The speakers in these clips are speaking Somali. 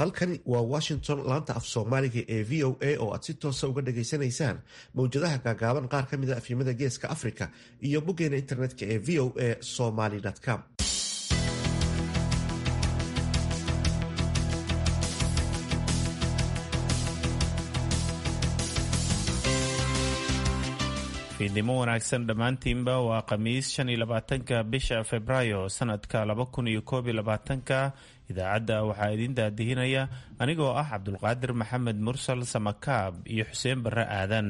halkani waa washington laanta af soomaaliga ee v o a oo aad si toosa uga dhageysanaysaan mowjadaha gaagaaban qaar ka mida afyimada geeska africa iyo boggeena internetka ee v o a somaly com fiidnimo wanaagsan dhammaantiinba waa khamiis shan iyo labaatanka bisha februaayo sanadka laba kun iyo koob iyo labaatanka idaacadda waxaa idiin daadihinaya anigoo ah cabdulqaadir maxamed mursal samakaab iyo xuseen barre aadan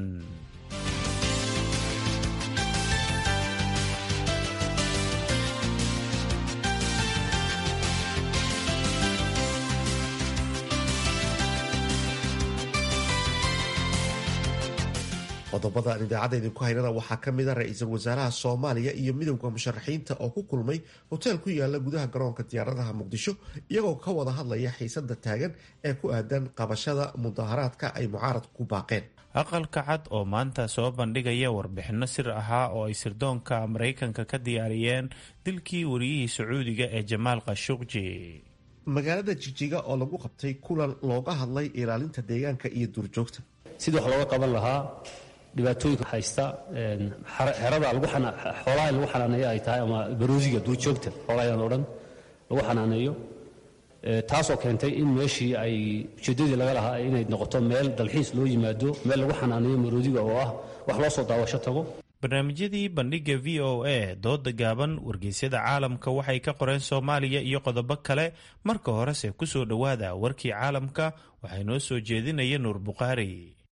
qodobada aan idaacadda idinku haynana waxaa ka mid a ra-iisul wasaaraha soomaaliya iyo midowda musharaxiinta oo ku kulmay hoteel ku yaala gudaha garoonka diyaaradaha muqdisho iyagoo ka wada hadlaya xiisada taagan ee ku aadan qabashada mudaharaadka ay mucaaradku ku baaqeen aqalka cad oo maanta soo bandhigaya warbixinno sir ahaa oo ay sirdoonka maraykanka ka diyaariyeen dilkii wariyihii sacuudiga ee jamaal khashuqji magaalada jijiga oo lagu qabtay kulan looga hadlay ilaalinta deegaanka iyo duurjoogta sidii wax looga qaban lahaa dhibaatooyinka haysta xerada xoolaha lagu xanaaneeyo ay tahay ama baroosiga duurjoogta xoolahayan o dhan lagu xanaaneeyo taasoo keentay in meeshii ay ujeeddadii laga lahaa inay noqoto meel dalxiis loo yimaado meel lagu xanaaneeyo maroodiga oo ah wax loo soo daawasho tago barnaamijyadii bandhigga v o a dooda gaaban wargeysyada caalamka waxay ka qoreen soomaaliya iyo qodobo kale marka horese ku soo dhowaada warkii caalamka waxaa inoo soo jeedinaya nuur bukhaari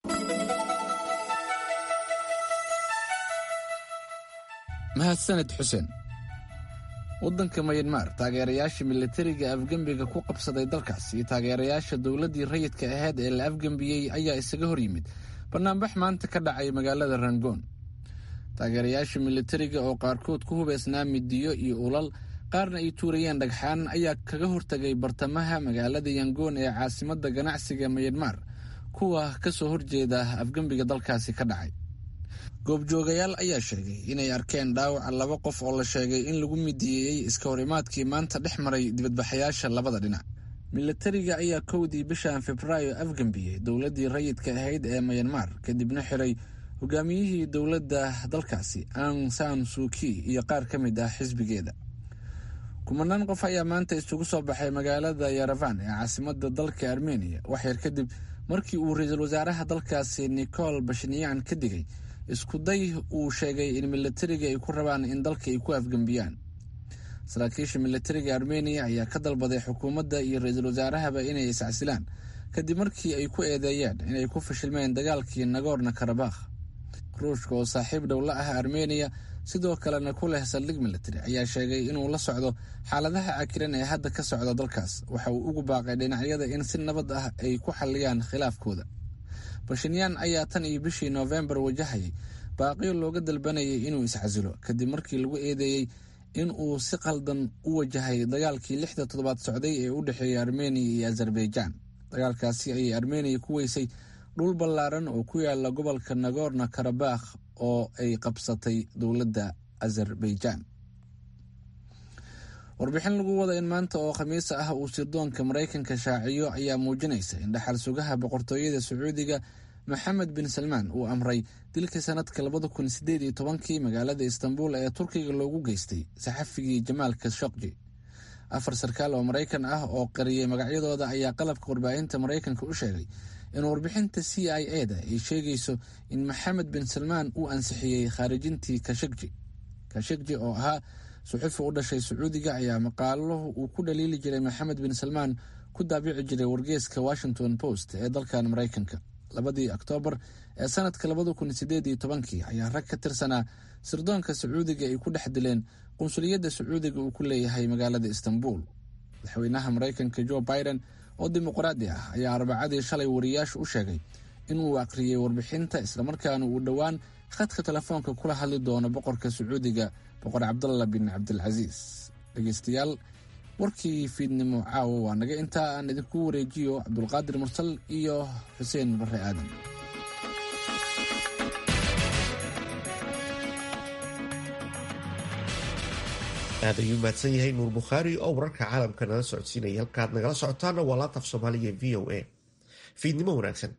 mahadsaned xuseen waddanka mayanmar taageerayaasha militariga afgembiga ku qabsaday dalkaas iyo taageerayaasha dowladdii rayidka ahayd ee la afgembiyey ayaa isaga hor yimid bannaanbax maanta ka dhacay magaalada rangoon taageerayaasha militariga oo qaarkood ku hubeysnaa midiyo iyo ulal qaarna ay tuurayeen dhagxaan ayaa kaga hortagay bartamaha magaalada yangoon ee caasimadda ganacsiga mayanmar kuwa ka soo horjeeda afgembiga dalkaasi ka dhacay goobjoogayaal ayaa sheegay inay arkeen dhaawaca laba qof oo la sheegay in lagu midiyeeyey iska horimaadkii maanta dhex maray dibadbaxayaasha labada dhinac militariga ayaa kowdii bishan febraayo afgembiyey dowladdii rayidka ahayd ee mayanmar kadibna xiray hogaamiyihii dowladda dalkaasi ang san suuki iyo qaar ka mid ah xisbigeeda kumanaan qof ayaa maanta isugu soo baxay magaalada yaravan ee caasimada dalka armeniya waxyar kadib markii uu ra-iisul wasaaraha dalkaasi nicol bashinyan ka digay iskuday uu sheegay in militariga ay ku rabaan in dalka ay ku afgembiyaan saraakiisha militariga armeniya ayaa ka dalbaday xukuumadda iyo ra-iisul wasaarahaba inay iscasilaan kadib markii ay ku eedeeyeen inay ku fashilmeen dagaalkii nagorno karabakh ruushka oo saaxiib dhow la ah armeniya sidoo kalena ku leh saldhig militari ayaa sheegay inuu la socdo xaaladaha cakiran ee hadda ka socda dalkaas waxa uu ugu baaqay dhinacyada in si nabad ah ay ku xalliyaan khilaafkooda bashinyaan ayaa tan iyo bishii noofembar wajahayay baaqiyo looga dalbanayay inuu iscasilo kadib markii lagu eedeeyey in uu si qaldan u wajahay dagaalkii lixda toddobaad socday ee u dhexeeyay armeniya iyo azerbaijaan dagaalkaasi ayay armeniya ku weysay dhul ballaaran oo ku yaala gobolka nagorno karabakh oo ay qabsatay dowladda azerbaijaan warbixin lagu wada in maanta oo khamiisa ah uu sirdoonka maraykanka shaaciyo ayaa muujinaysa in dhaxal sugaha boqortooyada sacuudiga maxamed bin salmaan uu amray dilkii sanadka labada kun sideed iyo tobankii magaalada istanbul ee turkiga loogu geystay saxafigii jamaal khashokji afar sarkaal oo maraykan ah oo qariyay magacyadooda ayaa qalabka warbaahinta maraykanka u sheegay in warbixinta c i e da ay sheegayso in maxamed bin salmaan uu ansixiyey khaarijintii kashakji kashakji oo ahaa suxufi u dhashay sacuudiga ayaa maqaalo uu ku dhaliili jiray maxamed bin salmaan ku daabici jiray wargeeska washington post ee dalkan maraykanka labadii oktoobar ee sanadka labada kun sideed iyo tobankii ayaa rag ka tirsanaa sirdoonka sacuudiga ay ku dhex dileen qunsuliyadda sacuudiga uu ku leeyahay magaalada istanbul madaxweynaha maraykanka jo biden oo dimuqraadi ah ayaa arbacadii shalay wariyaasha u sheegay inuu akhriyey warbixinta islamarkaana uu dhowaan khadka telefoonka kula hadli doono boqorka sacuudiga boqor cabdalla bin cabdilcasiis dhegeystayaal warkii fiidnimo caawa waa naga intaa aan idinku wareejiyo cabdulqaadir mursal iyo xuseen bare aadan aad ayuu mahadsan yahay nuur bukhaari oo wararka caalamka nala socodsiinaya halkaad nagala socotaana waa laataf soomaaliga v o a fiidnimo wanaagsan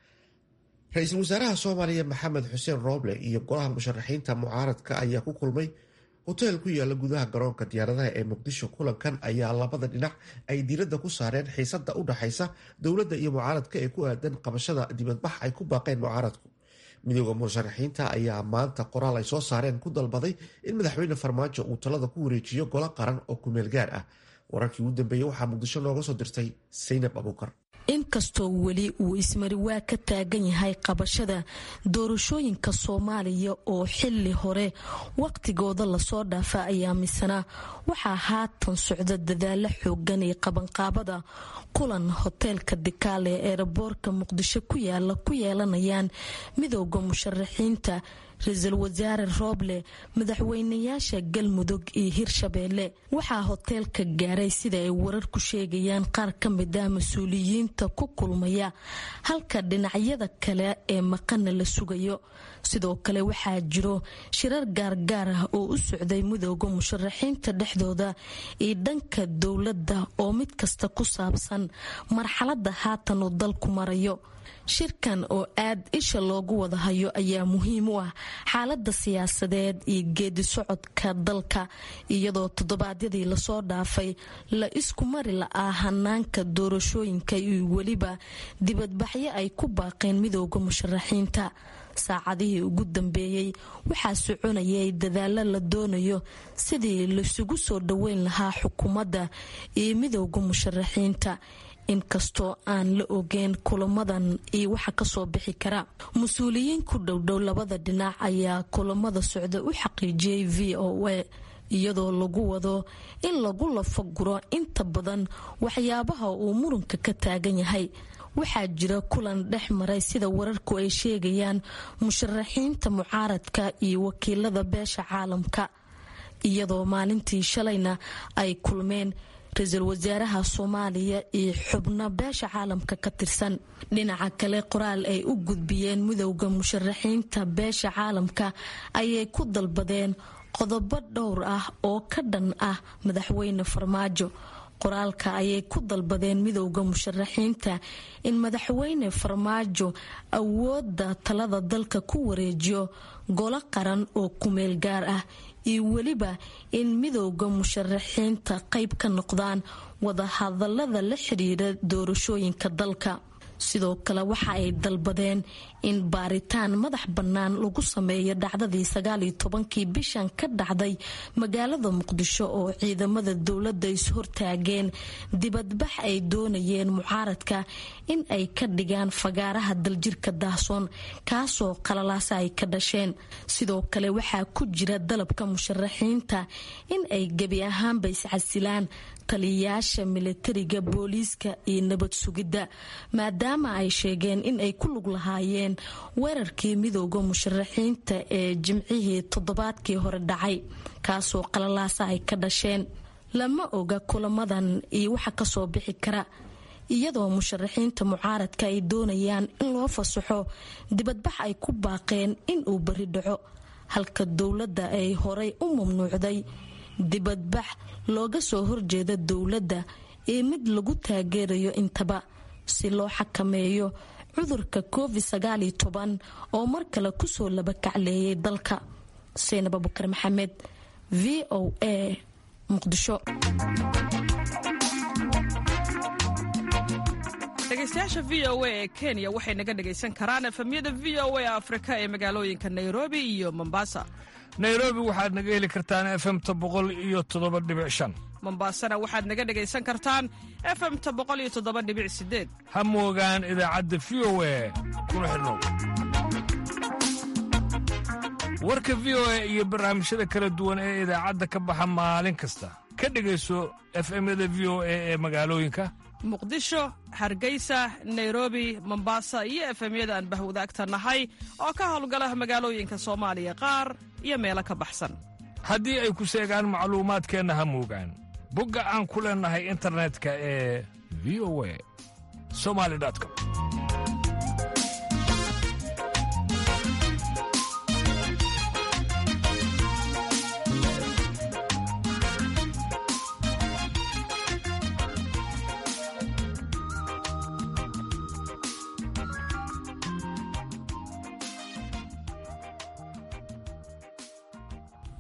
ra-iisul wasaaraha soomaaliya maxamed xuseen rooble iyo golaha musharaxiinta mucaaradka ayaa ku kulmay hoteel ku yaala gudaha garoonka diyaaradaha ee muqdisho kulankan ayaa labada dhinac ay diiradda ku saareen xiisada u dhaxaysa dowladda iyo mucaaradka ee ku aadan qabashada dibadbax ay ku baaqeen mucaaradku midooda musharaxiinta ayaa maanta qoraal ay soo saareen ku dalbaday in madaxweyne farmaajo uu talada ku wareejiyo golo qaran oo kumeel gaar ah wararkii ugu dambeeyey waxaa muqdisho nooga soo dirtay saynab abuukar inkastoo weli uu ismariwaa ka taagan yahay qabashada doorashooyinka soomaaliya oo xili hore waqtigooda lasoo dhaafa ayaa misana waxaa haatan socda dadaalo xoogan ee qabanqaabada kulan hoteelka dikaale ee eeraboorka muqdisho ku yaala ku yeelanayaan midooda musharaxiinta ra-iisul wasaare rooble madaxweynayaasha galmudug iyo hirshabeelle waxaa hoteelka gaaray sida ay wararku sheegayaan qaar ka mid ah mas-uuliyiinta ku kulmaya halka dhinacyada kale ee maqana la sugayo sidoo kale waxaa jiro shirar gaargaar ah oo u socday midooda musharaxiinta dhexdooda iyo dhanka dowladda oo mid kasta ku saabsan marxalada haatan uu dalku marayo shirkan oo aad isha loogu wada hayo ayaa muhiim u ah xaalada siyaasadeed iyo geedi socodka dalka iyadoo toddobaadyadii lasoo dhaafay la isku mari la-aa hanaanka doorashooyinka iyo weliba dibadbaxyo ay ku baaqeen midooda musharaxiinta saacadihii ugu dambeeyey waxaa soconayay dadaalo la doonayo sidii laisugu soo dhoweyn lahaa xukuumadda iyo midooda musharaxiinta inkastoo aan la ogeyn kulamadan iyo waxa kasoo bixi kara mas-uuliyiin ku dhowdhow labada dhinac ayaa kulamada socda u xaqiijiyey v o a iyadoo lagu wado in lagu lafaguro inta badan waxyaabaha uu muranka ka taagan yahay waxaa jira kulan dhex maray sida wararku ay sheegayaan musharaxiinta mucaaradka iyo wakiilada beesha caalamka iyadoo maalintii shalayna ay kulmeen ra-iisul wasaaraha soomaaliya iyo xubno beesha caalamka ka tirsan dhinaca kale qoraal ay u gudbiyeen midowda musharaxiinta beesha caalamka ayay ku dalbadeen qodobo dhowr ah oo ka dhan ah madaxweyne farmaajo qoraalka ayay ku dalbadeen midowda musharaxiinta in madaxweyne farmaajo awoodda talada dalka ku wareejiyo golo qaran oo kumeel gaar ah iyo weliba in midowda musharaxiinta qayb ka noqdaan wadahadalada la xidhiira doorashooyinka dalka sidoo kale waxa ay dalbadeen in baaritaan madax bannaan lagu sameeyo dhacdadii sagaaliyo tobankii bishan ka dhacday magaalada muqdisho oo ciidamada dowladda is-hortaageen dibadbax ay doonayeen mucaaradka in ay ka dhigaan fagaaraha daljirka daahsoon kaasoo qalalaasa ay ka dhasheen sidoo kale waxaa ku jira dalabka musharaxiinta in ay gebi ahaanba iscasilaan taliyayaasha milatariga booliiska iyo nabad sugidda maadaama ay sheegeen in ay ku lug lahaayeen weerarkii midooda musharaxiinta ee jimcihii toddobaadkii hore dhacay kaasoo qalalaasa ay ka dhasheen lama oga kulamadan iyo waxa kasoo bixi kara iyadoo musharaxiinta mucaaradka ay doonayaan in loo fasaxo dibadbax ay ku baaqeen inuu bari dhaco halka dowladda ay horay u mamnuucday dibadbax looga soo horjeeda dowladda iyo mid lagu taageerayo intaba si loo xakameeyo cudurka covid sagaaliyo toban oo mar kale kusoo labakacleeyay dalka seenab abukar maxamed v o a muqdisho dhegeystayaasha v o a ee kenya waxay naga dhegaysan karaan efemyada v o a afrika ee magaalooyinka nairobi iyo mombasa nairobi waxaad naga heli kartaan efemta boqol iyo toddoba dhibic shan mombasana waxaad naga dhegaysan kartaan efemta boqol iyo toddoba dhibic sideed ha moogaan idaacadda v o a kuna xidhnow warka v o a iyo barnaamijyada kala duwan ee idaacadda ka baxa maalin kasta ka dhegayso efemyada v o a ee magaalooyinka muqdisho hargeysa nairobi mombasa iyo efemyada aan bahwadaagta nahay oo ka howlgala magaalooyinka soomaaliya qaar iyo meelo ka baxsan haddii ay ku seegaan macluumaadkeenna ha moogaan bogga aan ku leennahay internetka ee v o a somali com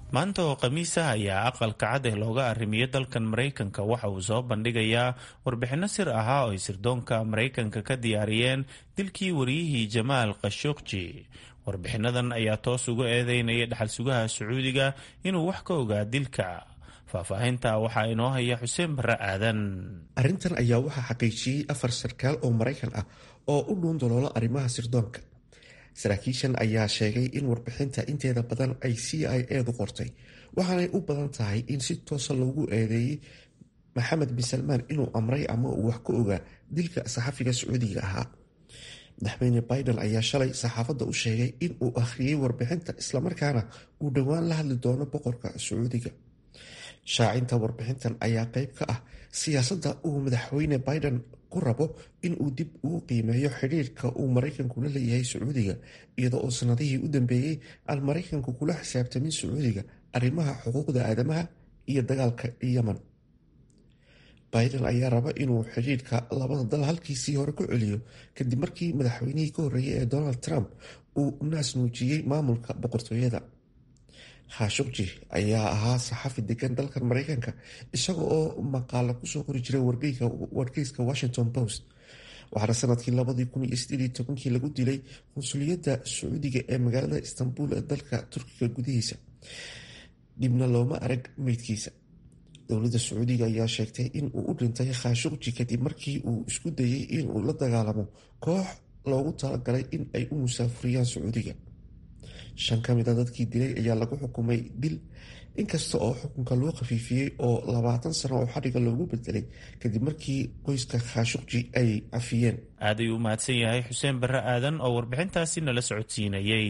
maanta oo khamiisah ayaa aqalka cad ee looga arrimiyo dalkan maraykanka waxa uu soo bandhigayaa warbixinno sir ahaa oo ay sirdoonka maraykanka ka diyaariyeen dilkii wariyihii jamaal khashogji warbixinnadan ayaa toos uga eedeynaya dhaxal sugaha sacuudiga inuu wax ka ogaa dilka faahfaahinta waxaa inoo haya xuseen barre aadan arrintan ayaa waxaa xaqiijiyey afar sarkaal oo maraykan ah oo u dhuun daloolo arrimaha sirdoonka saraakiishan ayaa sheegay in warbixinta inteeda badan ay c i edu qortay waxaanay u badan tahay in si toosa loogu eedeeyey maxamed bin salmaan inuu amray ama uu wax ka ogaa dilka saxafiga sacuudiga ahaa madaxweyne biden ayaa shalay saxaafadda u sheegay in uu akhriyey warbixinta islamarkaana uu dhowaan la hadli doono boqorka sacuudiga shaacinta warbixintan ayaa qeyb ka ah siyaasadda uu madaxweyne biden ku rabo in uu dib ugu qiimeeyo xidhiirka uu maraykanku la leeyahay sacuudiga iyada oo sanadihii u dambeeyey aan maraykanku kula xisaabtamin sacuudiga arrimaha xuquuqda aadamaha iyo dagaalka yemen biden ayaa raba inuu xidhiirka labada dal halkiisii hore ku celiyo kadib markii madaxweynihii ka horreeyay ee donald trump uu naas nuujiyey maamulka boqortooyada khashogji ayaa ahaa saxafi degan dalkan maraykanka isaga oo maqaala kusoo qori jiray wargeyska washington post waxaana sanadkii labadii kun iyo sideed iyo tobankii lagu dilay qunsuliyadda sacuudiga ee magaalada istanbul ee dalka turkiga gudihiisa dhibna looma arag meydkiisa dowladda sacuudiga ayaa sheegtay in uu u dhintay khashogji kadib markii uu isku dayey inuu la dagaalamo koox loogu talagalay in ay u musaafuriyaan sacuudiga shan ka mid a dadkii dilay ayaa lagu xukumay dil inkasta oo xukunka loo khafiifiyey oo labaatan sano oo xadhiga loogu bedelay kadib markii qoyska khashogji ay cafiyeen aad ayuu u mahadsan yahay xuseen barre aadan oo warbixintaasi nala socodsiinayay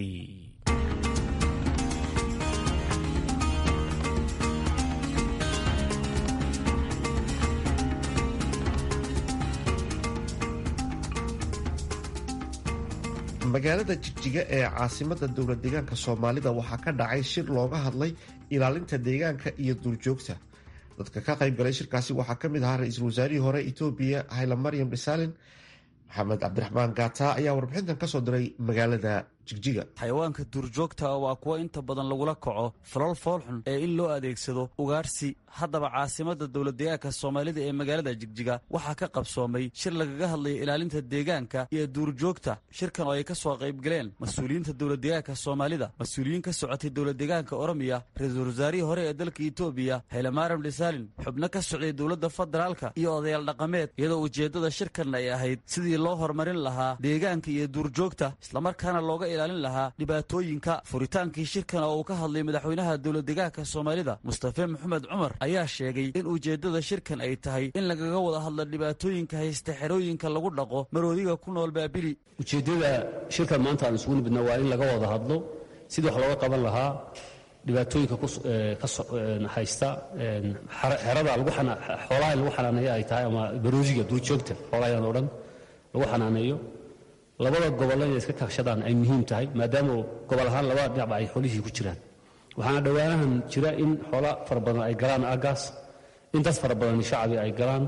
magaalada jigjiga ee caasimada dowlad deegaanka soomaalida waxaa ka dhacay shir looga hadlay ilaalinta deegaanka iyo duurjoogta dadka ka qayb galay shirkaasi waxaa ka mid ahaa ra-iisul wasaarihii hore etoobiya hayla maryam dhisaalin maxamed cabdiraxmaan gaata ayaa warbixintan kasoo diray magaalada jigjiga xayawaanka duurjoogta waa kuwa inta badan lagula kaco falal foolxun ee in loo adeegsado ugaarsi haddaba caasimada dowladdeegaanka soomaalida ee magaalada jigjiga waxaa ka qabsoomay shir lagaga hadlaya ilaalinta deegaanka iyo duurjoogta shirkan oo ay ka soo qaybgaleen mas-uuliyiinta dowladdeegaanka soomaalida mas-uuliyiin ka socotay dowladdeegaanka oromiya ra-iisul wasaarihii hore ee dalka etoobiya haylamaaram dhisaalin xubno ka socday dowladda federaalka iyo odayaal dhaqameed iyadoo ujeeddada shirkan ay ahayd sidii loo horumarin lahaa deegaanka iyo duurjoogta islamarkaana looga ilaalin lahaa dhibaatooyinka furitaankii shirkan oo uu ka hadlay madaxweynaha dowladdeegaanka soomaalida mustafe maxamed cumar ayaa sheegay in ujeeddada shirkan ay tahay in lagaga wada hadlo dhibaatooyinka haysta xerooyinka lagu dhaqo maroodiga ku nool baabili ujeeddada shirkan maanta aan isugu nimidna waa in laga wada hadlo sidii wax looga qaban lahaa dhibaatooyinka ka haysta xerada xoolaha in lagu xanaaneeyo ay tahay ama baroosiga duurjoogta xoolahayan oo dhan lagu xanaaneeyo labada gobol inay iska kaashadaan ay muhiim tahay maadaama gobol ahaan labada dhinacba ay xoolihii ku jiraan waxaana dhowaanahan jira in xoola fara badan ay galaan aagaas in dad fara badan shacabi ay galaan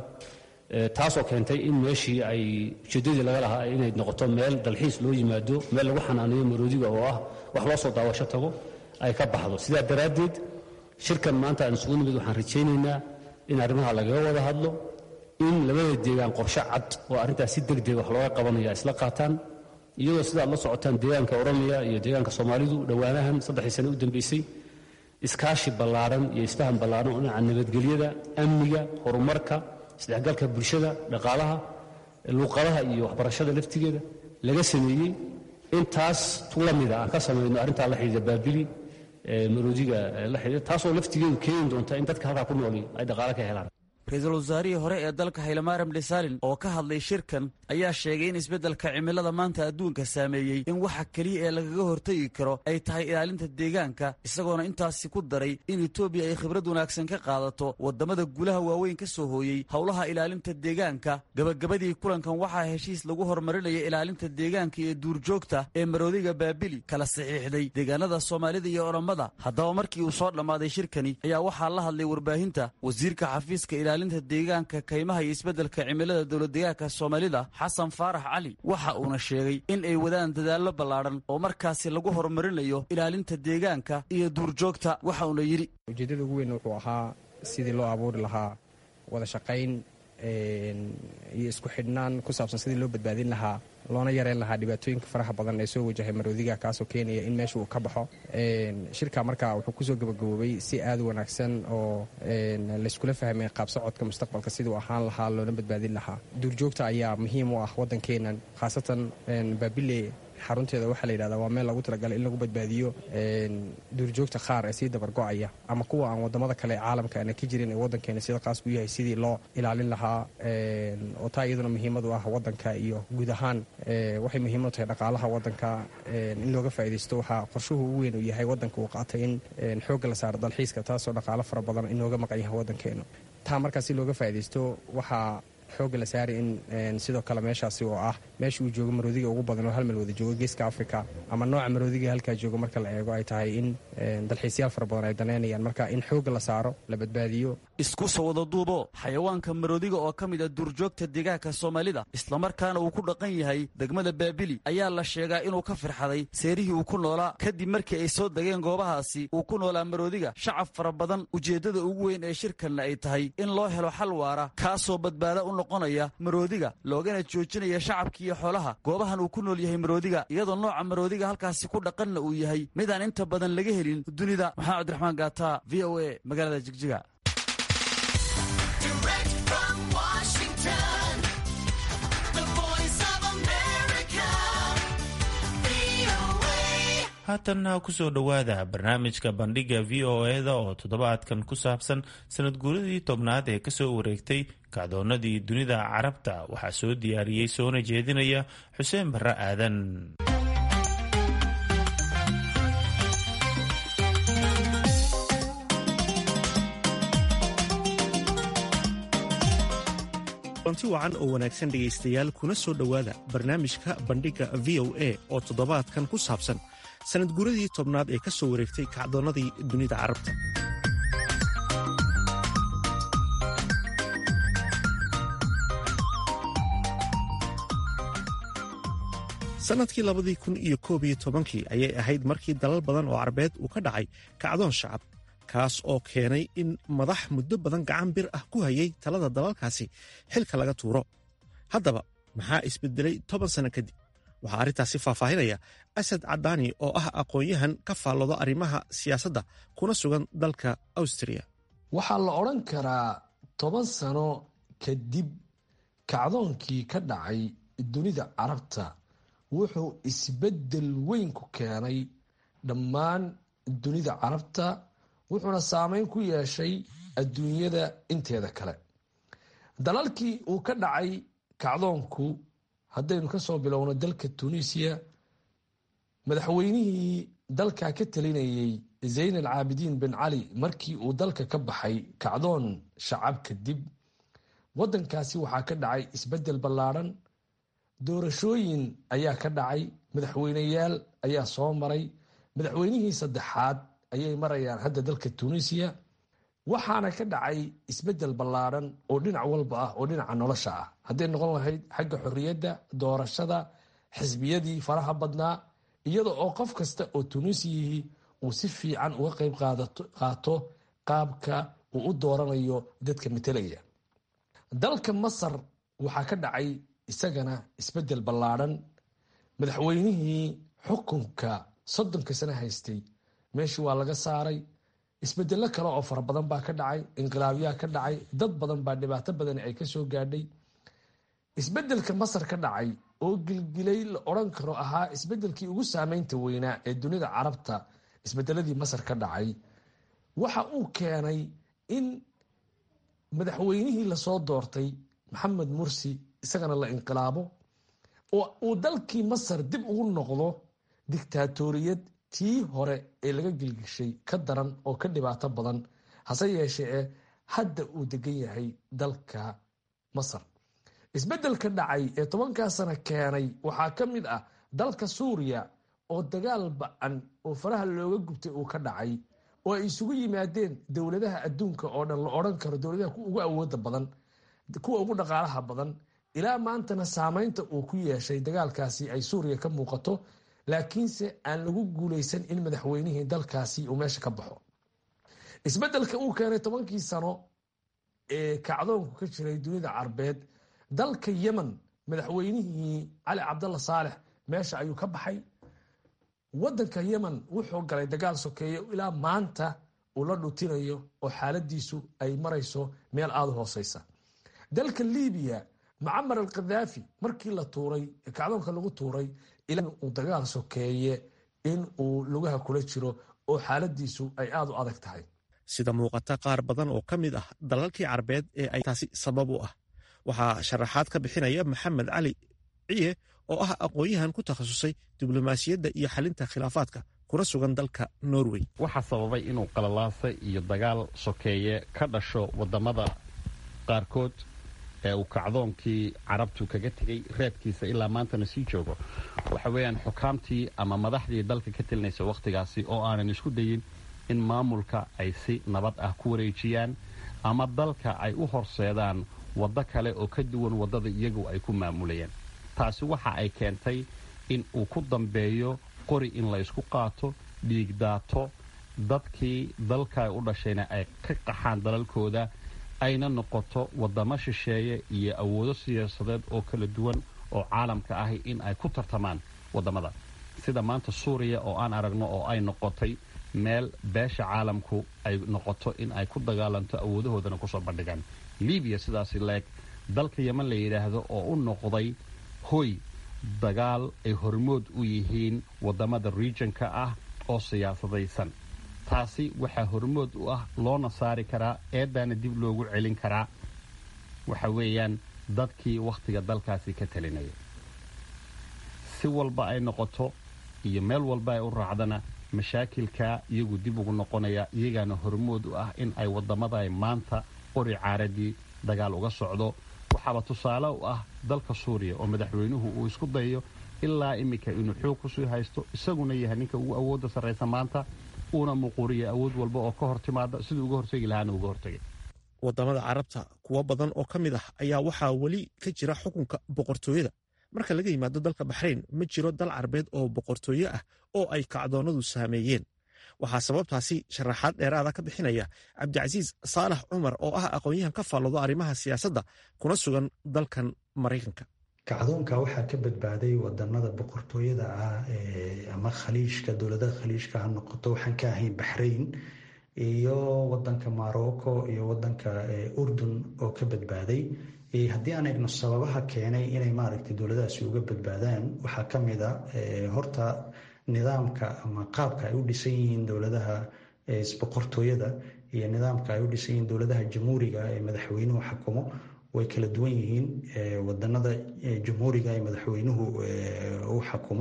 taasoo keentay in meeshii ay ujeeddadii laga lahaa inay noqoto meel dalxiis loo yimaado meel lagu xanaaneeyo maroodiga oo ah wax loo soo daawasho tago ay ka baxdo sidaa daraaddeed shirkan maanta aan isugu nimid waxaan rajaynaynaa in arrimaha lagaga wada hadlo in labada deegaan qorshe cad oo arrintaas si deg deg wax looga qabanaya isla qaataan iyadoo sidaad la socotaan deegaanka oromiya iyo deegaanka soomaalidu dhowaanahan saddexdii sane u dambeysay iskaashi ballaaran iyo isfahan ballaaran oo dhinaca nabadgelyada amniga horumarka isdhexgalka bulshada dhaqaalaha luuqadaha iyo waxbarashada laftigeeda laga sameeyey intaas tu la mida aan ka samayno arrintaa la xidhiidha baabili maroodiga la xidhiidha taasoo laftigeedu keeni doonta in dadka halkaa ku nooli ay dhaqaale ka helaan ra-iisul wasaarihii hore ee dalka haylamaaram dhisaalin oo ka hadlay shirkan ayaa sheegay in isbeddelka cimilada maanta adduunka saameeyey in waxa keliya ee lagaga hortegi karo ay tahay ilaalinta deegaanka isagoona intaasi ku daray in etoobiya ay khibrad wanaagsan ka qaadato waddamada guulaha waaweyn ka soo hooyey howlaha ilaalinta deegaanka gabagabadii kulankan waxaa heshiis lagu horumarinaya ilaalinta deegaanka iyo duurjoogta ee maroodiga baabili kala saxiixday deegaanada soomaalida iyo oromada haddaba markii uu soo dhammaaday shirkani ayaa waxaa la hadlay warbaahinta wasiirka xafiiska ilaalinta deegaanka kaymaha iyo isbeddelka cimilada dowladdeegaanka soomaalida xasan faarax cali waxa uuna sheegay in ay wadaan dadaallo ballaadhan oo markaasi lagu horumarinayo ilaalinta deegaanka iyo duurjoogta waxa uuna yidhi ujeeddada ugu weyn wuxuu ahaa sidii loo abuuri lahaa wada shaqayn iyo isku xidhnaan ku saabsan sidii loo badbaadin lahaa loona yareyn lahaa dhibaatooyinka faraha badan ee soo wajahay maroodiga kaasoo keenaya in meesha uu ka baxo shirka marka wuxuu kusoo gabagaboobay si aad u wanaagsan oo layskula fahmay qaabsocodka mustaqbalka siduu ahaan lahaa loona badbaadin lahaa duurjoogta ayaa muhiim u ah waddankeenan khaasatan baabile xarunteeda waxaa la yidhahdaa waa meel lagu talagalay in lagu badbaadiyo duurjoogta qaar ee sii dabargo'aya ama kuwa aan wadamada kale ee caalamka aana ka jirin ee waddankeena sida qaas ku yahay sidii loo ilaalin lahaa oo taa iyaduna muhiimad u ah waddanka iyo guud ahaan waxay muhiim u tahay dhaqaalaha waddanka in looga faa'iidaysto waxaa qorshuhu ugu weyn uu yahay waddanka uu qaatay in xoogga la saaro dalxiiska taasoo dhaqaalo fara badan inooga maqan yahay waddankeena taa markaa si looga faa'iidaysto waxaa xoogga la saari in sidoo kale meeshaasi oo ah meesha uu joogo maroodiga ugu badan oo hal meel wada joogo geeska africa ama nooca maroodiga halkaa joogo marka la eego ay tahay in dalxiisyaal fara badan ay daneynayaan marka in xoogga la saaro la badbaadiyo isku soo wada duubo xayawaanka maroodiga oo ka mid a duurjoogta deegaanka soomaalida islamarkaana uu ku dhaqan yahay degmada baabili ayaa la sheegaa inuu ka firxaday seerihii uu ku noolaa kadib markii ay soo degeen goobahaasi uu ku noolaa maroodiga shacab fara badan ujeeddada ugu weyn ee shirkanna ay tahay in loo helo xal waara kaasoo badbaada u noqonaya maroodiga loogana joojinaya shacabka iyo xoolaha goobahan uu ku nool yahay maroodiga iyadoo nooca maroodiga halkaasi ku dhaqanna uu yahay midaan inta badan laga helin dunida maxamed cabdiraxmaan gaata v o a magaalada jigjiga haatanna kusoo dhowaada barnaamijka bandhiga v o e-da oo toddobaadkan ku saabsan sanad guuradii tobnaad ee kasoo wareegtay kacdoonnadii dunida carabta waxaa soo diyaariyey soona jeedinaya xuseen barre aadan anti wacan oo wanaagsan dhegaystayaal kuna soo dhowaada barnaamijka bandhigga v o a oo toddobaadkan ku saabsan sanad guuradii tobnaad ee ka soo wareegtay kacdoonnadii dunida carabta sannadkii labadii kun iyo koob iyo tobankii ayay ahayd markii dalal badan oo carabeed uu ka dhacay kacdoon shacab kaas oo keenay in madax muddo badan gacan bir ah ku hayay talada dalalkaasi xilka laga tuuro haddaba maxaa isbedelay toban sanno kadib waxaa arrintaasi faahfaahinaya asad cadaani oo ah aqoon-yahan ka faallooda arrimaha siyaasadda kuna sugan dalka awstriya waxaa la odhan karaa toban sano kadib kacdoonkii ka dhacay dunida carabta wuxuu isbeddel weyn ku keenay dhammaan dunida carabta wuxuuna saameyn ku yeeshay adduunyada inteeda kale dalalkii uu ka dhacay kacdoonku haddaynu ka soo bilowno dalka tunisiya madaxweynihii dalka ka talinayey zayn alcaabidiin bin cali markii uu dalka ka baxay kacdoon shacab kadib waddankaasi waxaa ka dhacay isbeddel ballaadhan doorashooyin ayaa ka dhacay madaxweyneyaal ayaa soo maray madaxweynihii saddexaad ayay marayaan hadda dalka tunisiya waxaana ka dhacay isbeddel ballaadhan oo dhinac walba ah oo dhinaca nolosha ah hadday noqon lahayd xagga xorriyadda doorashada xisbiyadii faraha badnaa iyada oo qof kasta oo tunisiyihii uu si fiican uga qayb qaato qaabka uu u dooranayo dadka matelaya dalka masar waxaa ka dhacay isagana isbeddel ballaadhan madaxweynihii xukunka soddonka sano haystay meeshii waa laga saaray isbedello kale oo fara badan baa ka dhacay inqilaabyaa ka dhacay dad badan baa dhibaato badan ay kasoo gaadhay isbedelka masar ka dhacay oo gilgilay la odhan karo ahaa isbedelkii ugu saameynta weynaa ee dunida carabta isbedeladii masar ka dhacay waxa uu keenay in madaxweynihii lasoo doortay maxamed mursi isagana la inqilaabo oo uu dalkii masar dib ugu noqdo dictaatoriyad tii hore ee laga gilgishay ka daran oo ka dhibaato badan hase yeeshee e hadda uu degan yahay dalka masar isbedelka dhacay ee tobankaa sano keenay waxaa ka mid ah dalka suuriya oo dagaal ba-an oo faraha looga gubtay uu ka dhacay oo ay isugu yimaadeen dowladaha adduunka oo dhan la odhan karo dowladaha ugu awooda badan kuwa ugu dhaqaalaha badan ilaa maantana saameynta uu ku yeeshay dagaalkaasi ay suuriya ka muuqato laakiinse aan lagu guuleysan in madaxweynihii dalkaasi uu meesha ka baxo isbedelka uu keenay tobankii sano ee kacdoonku ka jiray dunida carbeed dalka yemen madaxweynihii cali cabdalla saalex meesha ayuu ka baxay wadanka yemen wuxuu galay dagaal sokeeye ilaa maanta uu la dhutinayo oo xaaladiisu ay marayso meel aada hooseysa dalka libiya macamar al khadaafi markii la tuuray kacdoonka lagu tuuray ilaa uu dagaal sokeeye in uu lugaha kula jiro oo xaaladiisu ay aada u adag tahay sida muuqata qaar badan oo ka mid ah dalalkii carbeed ee ay taasi sabab u ah waxaa sharaxaad ka bixinaya maxamed cali ciye oo ah aqoon-yahan ku takhasusay diblomaasiyadda iyo xalinta khilaafaadka kuna sugan dalka norway waxaa sababay inuu qalalaasa iyo dagaal sokeeye ka dhasho wadamada qaarkood ee uu kacdoonkii carabtu kaga tegey reebkiisa ilaa maantana sii joogo waxa weeyaan xukaamtii ama madaxdii dalka ka telinaysa wakhtigaasi oo aanan isku dayin in maamulka ay si nabad ah ku wareejiyaan ama dalka ay u horseedaan waddo kale oo ka duwan waddada iyagu ay ku maamulayaan taasi waxa ay keentay in uu ku dambeeyo qori in la ysku qaato dhiigdaato dadkii dalka u dhashayna ay ka qaxaan dalalkooda ayna noqoto waddamo shisheeye iyo awoodo siyaasadeed oo kala duwan oo caalamka ahi in ay ku tartamaan waddamada sida maanta suuriya oo aan aragno oo ay noqotay meel beesha caalamku ay noqoto in ay ku dagaalanto awoodahoodana kusoo bandhigaan libiya sidaasi leeg dalka yeman la yidhaahdo oo u noqday hoy dagaal ay hormood u yihiin waddamada regionka ah oo siyaasadaysan taasi waxaa hormood u ah loona saari karaa eedaana dib loogu celin karaa waxa weeyaan dadkii wakhtiga dalkaasi ka talinaya si walba ay noqoto iyo meel walba ay u raacdana mashaakilka iyagu dib ugu noqonaya iyagaana hormood u ah in ay waddamada maanta qori caaradii dagaal uga socdo waxaaba tusaale u ah dalka suuriya oo madaxweynuhu uu isku dayayo ilaa iminka inuu xoog kusii haysto isaguna yahay ninka ugu awoodda sarraysa maanta uuna muquuriya awood walba oo ka hor timaada siduu uga hortegi lahaana uga hortegay waddamada carabta kuwo badan oo ka mid ah ayaa waxaa weli ka jira xukunka boqortooyada marka laga yimaado dalka baxrayn ma jiro dal carbeed oo boqortooyo ah oo ay kacdoonnadu saameeyeen waxaa sababtaasi sharaxaad dheeraada ka bixinaya cabdicasiis saalax cumar oo ah aqoon-yahan ka faalloodo arrimaha siyaasadda kuna sugan dalkan maraykanka kacdoonka waxaa ka badbaaday wadanada boqortooyada ah ama khaliijka dowladaha khaliijka ha noqoto waxaan ka ahayn baxrayn iyo wadanka morocco iyo wadanka urdun oo ka badbaaday haddii aan eegno sababaha keenay inay maaragtay dowladahaasi uga badbaadaan waxaa ka mid a horta nidaamka ama qaabka ay u dhisan yihiin dowladaha boqortooyada iyo nidaamka ay u dhisan yihiin dowladaha jamhuuriga ee madaxweynuhu xakumo way kala duwan yihiin wadanada jamhuuriga ee madaxweynuhu u xakumo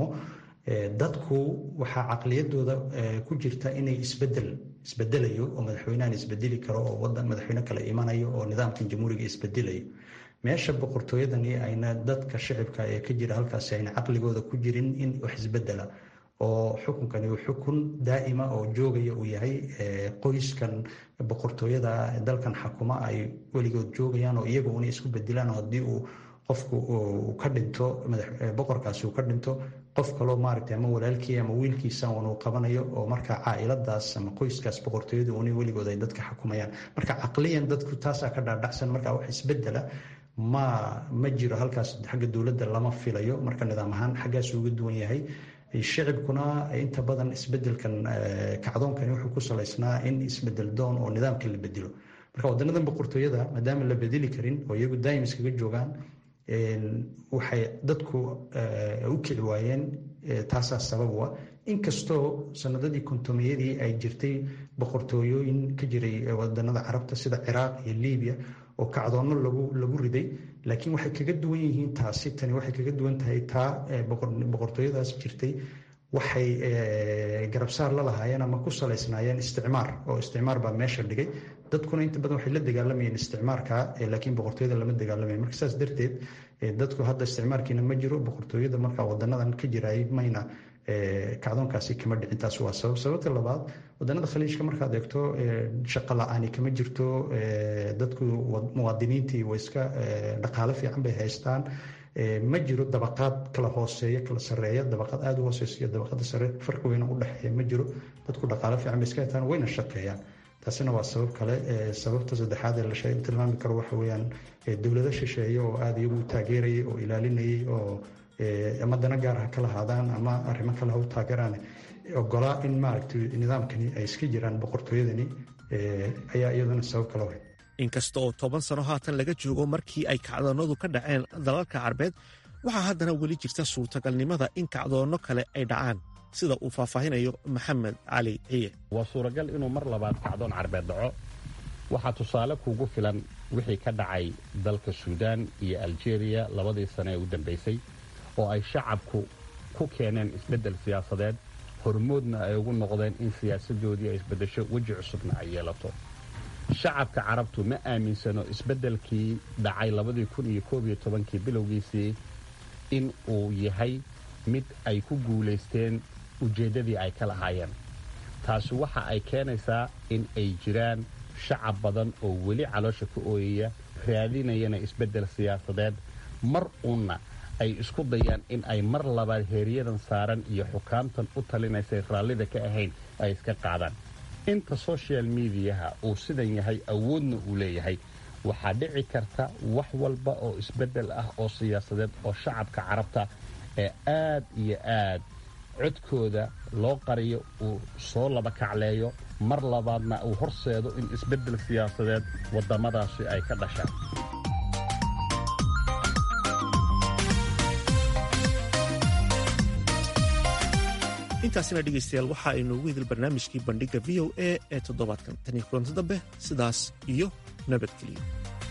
dadku waxaa caqliyadooda ku jirta inay isbedel isbedelayo oo madaxweynahan isbedeli karo oo wadan madaxweyne kale imanayo oo nidaamkan jamhuuriga isbedelayo meesha boqortooyadani ayna dadka shicibka ee ka jira halkaasi ayna caqligooda ku jirin in wax isbedela oo xukunkani uu xukun daa'ima oo joogaya uu yahay qoyskan boqortooyada dalkan xakuma ay weligood joogayaan oo iyaga una isku bedilaan haddii uu qofku uu ka dhinto boqorkaasi uu ka dhinto qof kaloo maaragtay ama walaalkii ama wiilkiisa uu qabanayo oo markaa caailadaas ama qoyskaas boqortooyadu una weligood ay dadka xakumayaan marka caqliyan dadku taasaa ka dhaadhacsan marka wax isbedela ma ma jiro halkaas xagga dowladda lama filayo marka nidaam ahaan xaggaas uga duwan yahay shicibkuna inta badan isbedelkan kacdoonkani wuxuu ku salaysnaa in isbedel doon oo nidaamka la bedelo marka wadanadan boqortooyada maadaama la bedeli karin oo iyagu daa'im iskaga joogaan waxay dadku u kici waayeen taasaa sabab u ah inkastoo sanadadii kontomiyadii ay jirtay boqortooyooyin ka jiray wadanada carabta sida ciraaq iyo libiya oo kacdoonno lagu riday laakiin waxay kaga duwan yihiin taasi tani waxay kaga duwan tahay taa boqortooyadaas jirtay waxay garabsaar la lahaayeen ama ku salaysnaayeen isticmaar oo isticmaar baa meesha dhigay dadkuna inta badan waxay la dagaalamayeen isticmaarka laakiin boqortooyada lama dagaalamayan marka saas darteed dadku hadda isticmaarkiina ma jiro boqortooyada marka wadanadan ka jiraay mayna kacdoonkaasi kama dhicin taas waa sabab sababta labaad wadanada khaliijka markaad eegto shaqo la-aani kama jirto dadku muwaadiniintii way iska dhaqaale fiican bay haystaan ma jiro dabaqaad kala hooseeya kala sareeya dabaqaad aada u hooseysa iyo dabaqada sare farqi weyna u dhexeeya ma jiro dadku dhaqaale fiican bay iska haystaan wayna shaqeeyaan taasina waa sabab kale sababta saddexaad ee la tilmaami karo waxa weeyaan dowlado shisheeye oo aada iyagu taageerayay oo ilaalinayay oo ama dana gaar ha kala haadaan ama arrimo kale ha u taageeraan ogolaa in maaragtay nidaamkani ay iska jiraan boqortooyadani ayaa iyaduna sabab kale wahay inkasta oo toban sano haatan laga joogo markii ay kacdoonnadu ka dhaceen dalalka carbeed waxaa haddana weli jirta suurtagalnimada in kacdoonno kale ay dhacaan sida uu faahfaahinayo maxamed cali ciye waa suuragal inuu mar labaad kacdoon carbeed dhaco waxaa tusaale kuugu filan wixii ka dhacay dalka suudaan iyo aljeeriya labadii sane ee u dambaysay oo ay shacabku ku keeneen isbeddel siyaasadeed hormoodna ay ugu noqdeen in siyaasadoodii ay isbeddesho weji cusubna ay yeelato shacabka carabtu ma aaminsano isbeddelkii dhacay labadii kun iyo koob iyo tobankii bilowgiisii in uu yahay mid ay ku guulaysteen ujeeddadii ay ka lahaayeen taasi waxa ay keenaysaa in ay jiraan shacab badan oo weli caloosha ka ooyaya raadinayana isbeddel siyaasadeed mar uunna ay isku dayaan in ay mar labaad heeryadan saaran iyo xukaamtan u talinaysay raallida ka ahayn ay iska qaadaan inta social mediaha uu sidan yahay awoodna uu leeyahay waxaa dhici karta wax walba oo isbeddel ah oo siyaasadeed oo shacabka carabta ee aad iyo aad codkooda loo qariyo uu soo laba kacleeyo mar labaadna uu horseedo in isbeddel siyaasadeed waddamadaasi ay ka dhashaan intaasina dhegaystayaal waxa aynu ugu hidil barnaamijkii bandhigga v o a ee toddobaadkan taniyo kulanti dambe sidaas iyo nabadgeliyo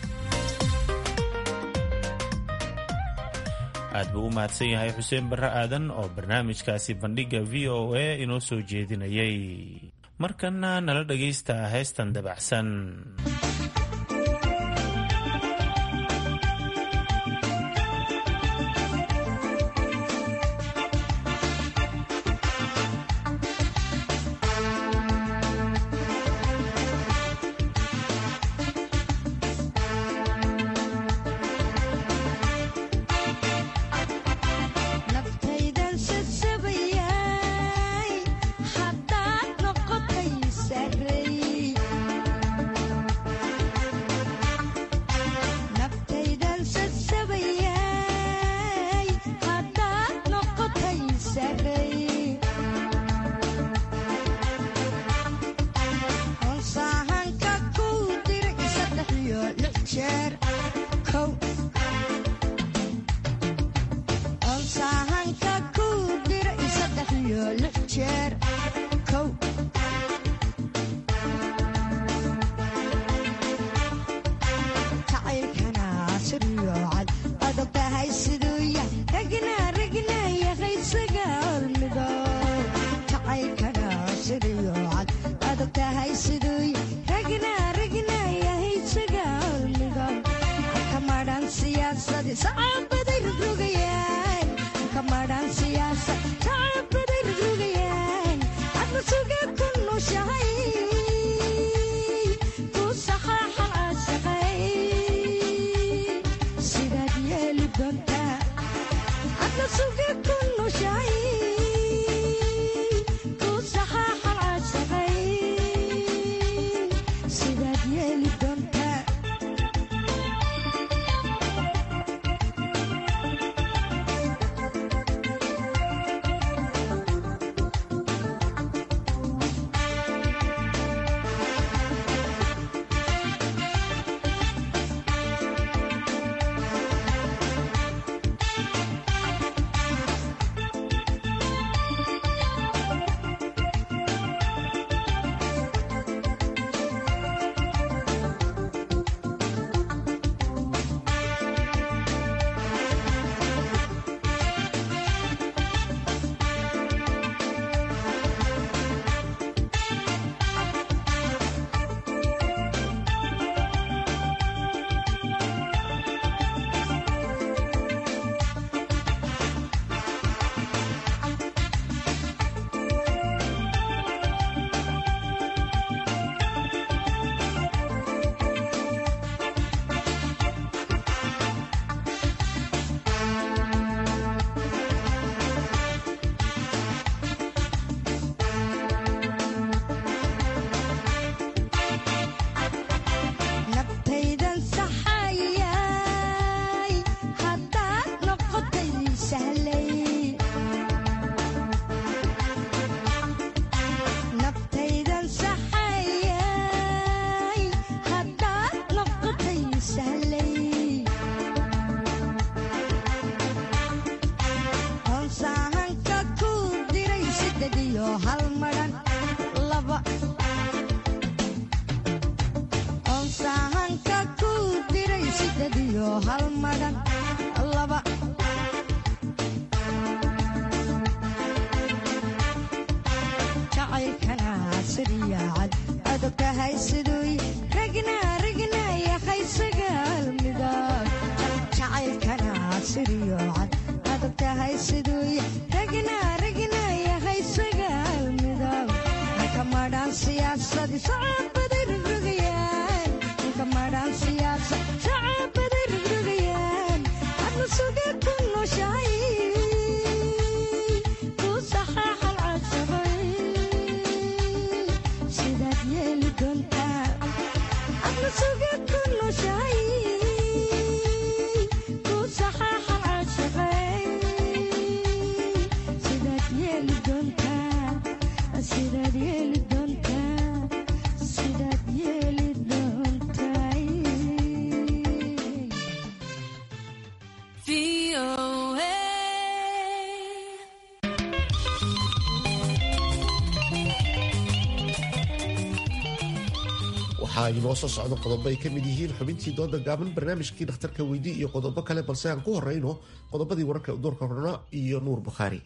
aad buu u mahadsan yahay xuseen barre aadan oo barnaamijkaasi bandhigga v o a inoo soo jeedinayay markanna nala dhegaysta heestan dabacsan jacaylkana siriyacad adogtahay siduy ragna ragna yahay sagaal midab jacaylkana siriyocad adogtahay siduy ragna ragna yahay sagaal midab ninka madhaan siyaasadi sacabaday rogrogayaan ninka madhaan siyaasad sacabaday rogrogayaan adna suga ku noshahay ku saxaaxal casabay sidaad yeeli doontaa adna suga ku noshahay ku saxaaxal casabay sidaad yeeli doontaa sidaad yeeli doontaa sidaad yeeli doontaa waxaa inoo soo socda qodobo ay ka mid yihiin xubintii dooda gaaban barnaamijkii dhakhtarka weydii iyo qodobo kale balse aan ku horeyno qodobadii wararka udoorka horna iyo nuur bukhaari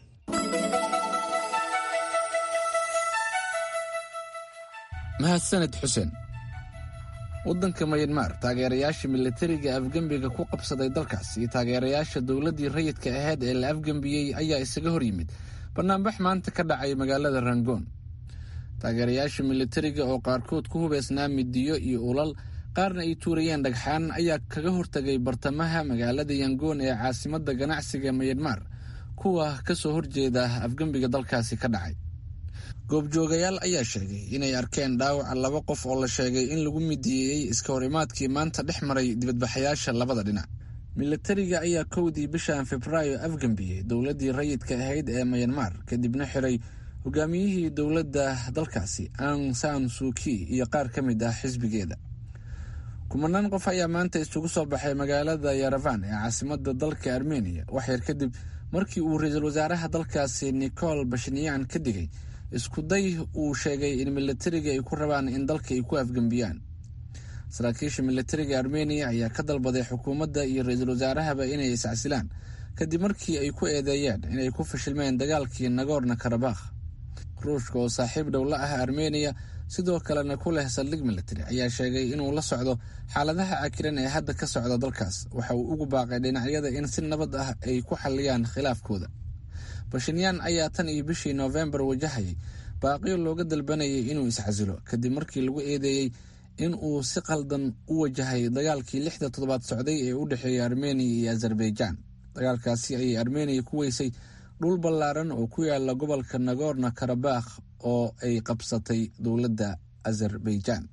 mahadsaned xuseen waddanka mayanmar taageerayaasha milatariga afgembiga ku qabsaday dalkaas iyo taageerayaasha dowladdii rayidka ahayd ee la afgembiyey ayaa isaga hor yimid banaanbax maanta ka dhacay magaalada rangoon taageerayaasha milatariga oo qaarkood ku hubeysnaa midiyo iyo ulal qaarna ay tuurayeen dhagxaan ayaa kaga hortagay bartamaha magaalada yangoon ee caasimadda ganacsiga mayanmar kuwa ka soo horjeeda afgembiga dalkaasi ka dhacay goobjoogayaal ayaa sheegay inay arkeen dhaawaca laba qof oo la sheegay in lagu midiyeeyey iska horimaadkii maanta dhex maray dibadbaxayaasha labada dhinac milatariga ayaa kowdii bishan febraayo afgembiyey dowladdii rayidka ahayd ee mayanmar kadibna xiray hogaamiyihii dowladda dalkaasi ang san suuki iyo qaar ka mid ah xisbigeeda kumanaan qof ayaa maanta isugu soo baxay magaalada yaravan ee caasimada dalka armeniya waxyar kadib markii uu ra-iisul wasaaraha dalkaasi nicol bashinyan ka digay iskuday uu sheegay in milatariga ay ku rabaan in dalka ay ku afgembiyaan saraakiisha milatariga armeniya ayaa ka dalbaday xukuumadda iyo ra-iisul wasaarahaba inay iscasilaan kadib markii ay ku eedeeyeen inay ku fashilmeen dagaalkii nagorno karabakh ruushka oo saaxiib dhow la ah armeniya sidoo kalena ku leh saldhig militari ayaa sheegay inuu la socdo xaaladaha cakiran ee hadda ka socda dalkaas waxa uu ugu baaqay dhinacyada in si nabad ah ay ku xaliyaan khilaafkooda bashinyaan ayaa tan iyo bishii noofembar wajahayay baaqiyo looga dalbanayay inuu iscasilo kadib markii lagu eedeeyey in uu si qaldan u wajahay dagaalkii lixda toddobaad socday ee u dhexeeya armeniya iyo azerbaijaan dagaalkaasi ayay armeniya ku weysay dhul ballaaran oo ku yaala gobolka nagorno karabakh oo ay qabsatay dowladda azerbaijaan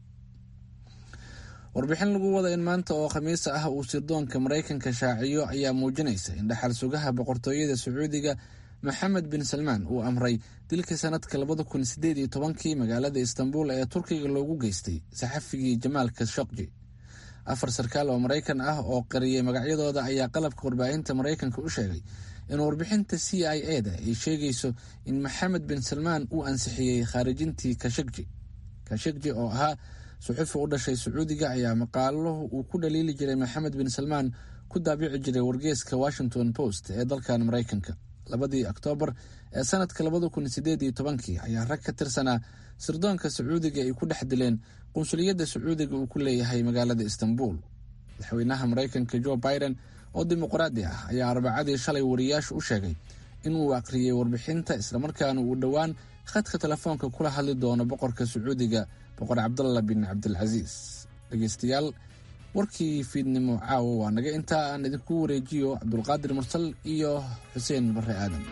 warbixin lagu wada in maanta oo khamiisa ah uu sirdoonka maraykanka shaaciyo ayaa muujinaysa in dhaxal sugaha boqortooyada sacuudiga maxamed bin salmaan uu amray dilka sanadka labada kun sideed iyo tobankii magaalada istanbul ee turkiga loogu geystay saxafigii jamaal kashokji afar sarkaal oo maraykan ah oo qariyay magacyadooda ayaa qalabka warbaahinta maraykanka u sheegay in warbixinta c i e da ay sheegayso in maxamed bin salmaan uu ansixiyey khaarijintii kashakji kashakji oo ahaa suxufi u dhashay sacuudiga ayaa maqaalo uu ku dhaliili jiray maxamed bin salmaan ku daabici jiray wargeeska washington post ee dalkan maraykanka labadii oktoobar ee sanadka labada kun sideed iyo tobankii ayaa rag ka tirsanaa sirdoonka sacuudiga ay ku dhex dileen qunsuliyadda sacuudiga uu ku leeyahay magaalada istanbul madaxweynaha maraykanka jo biden oo dimuqraadi ah ayaa arbacadii shalay wariyaashu u sheegay inuu akhriyey warbixinta islamarkaana uu dhowaan khadka telefoonka kula hadli doono boqorka sacuudiga boqor cabdalla bin cabdilcasiis dhegeystayaal warkii fiidnimo caawa waa naga intaa aan idinku wareejiyo cabdulqaadir mursal iyo xuseen bare aadan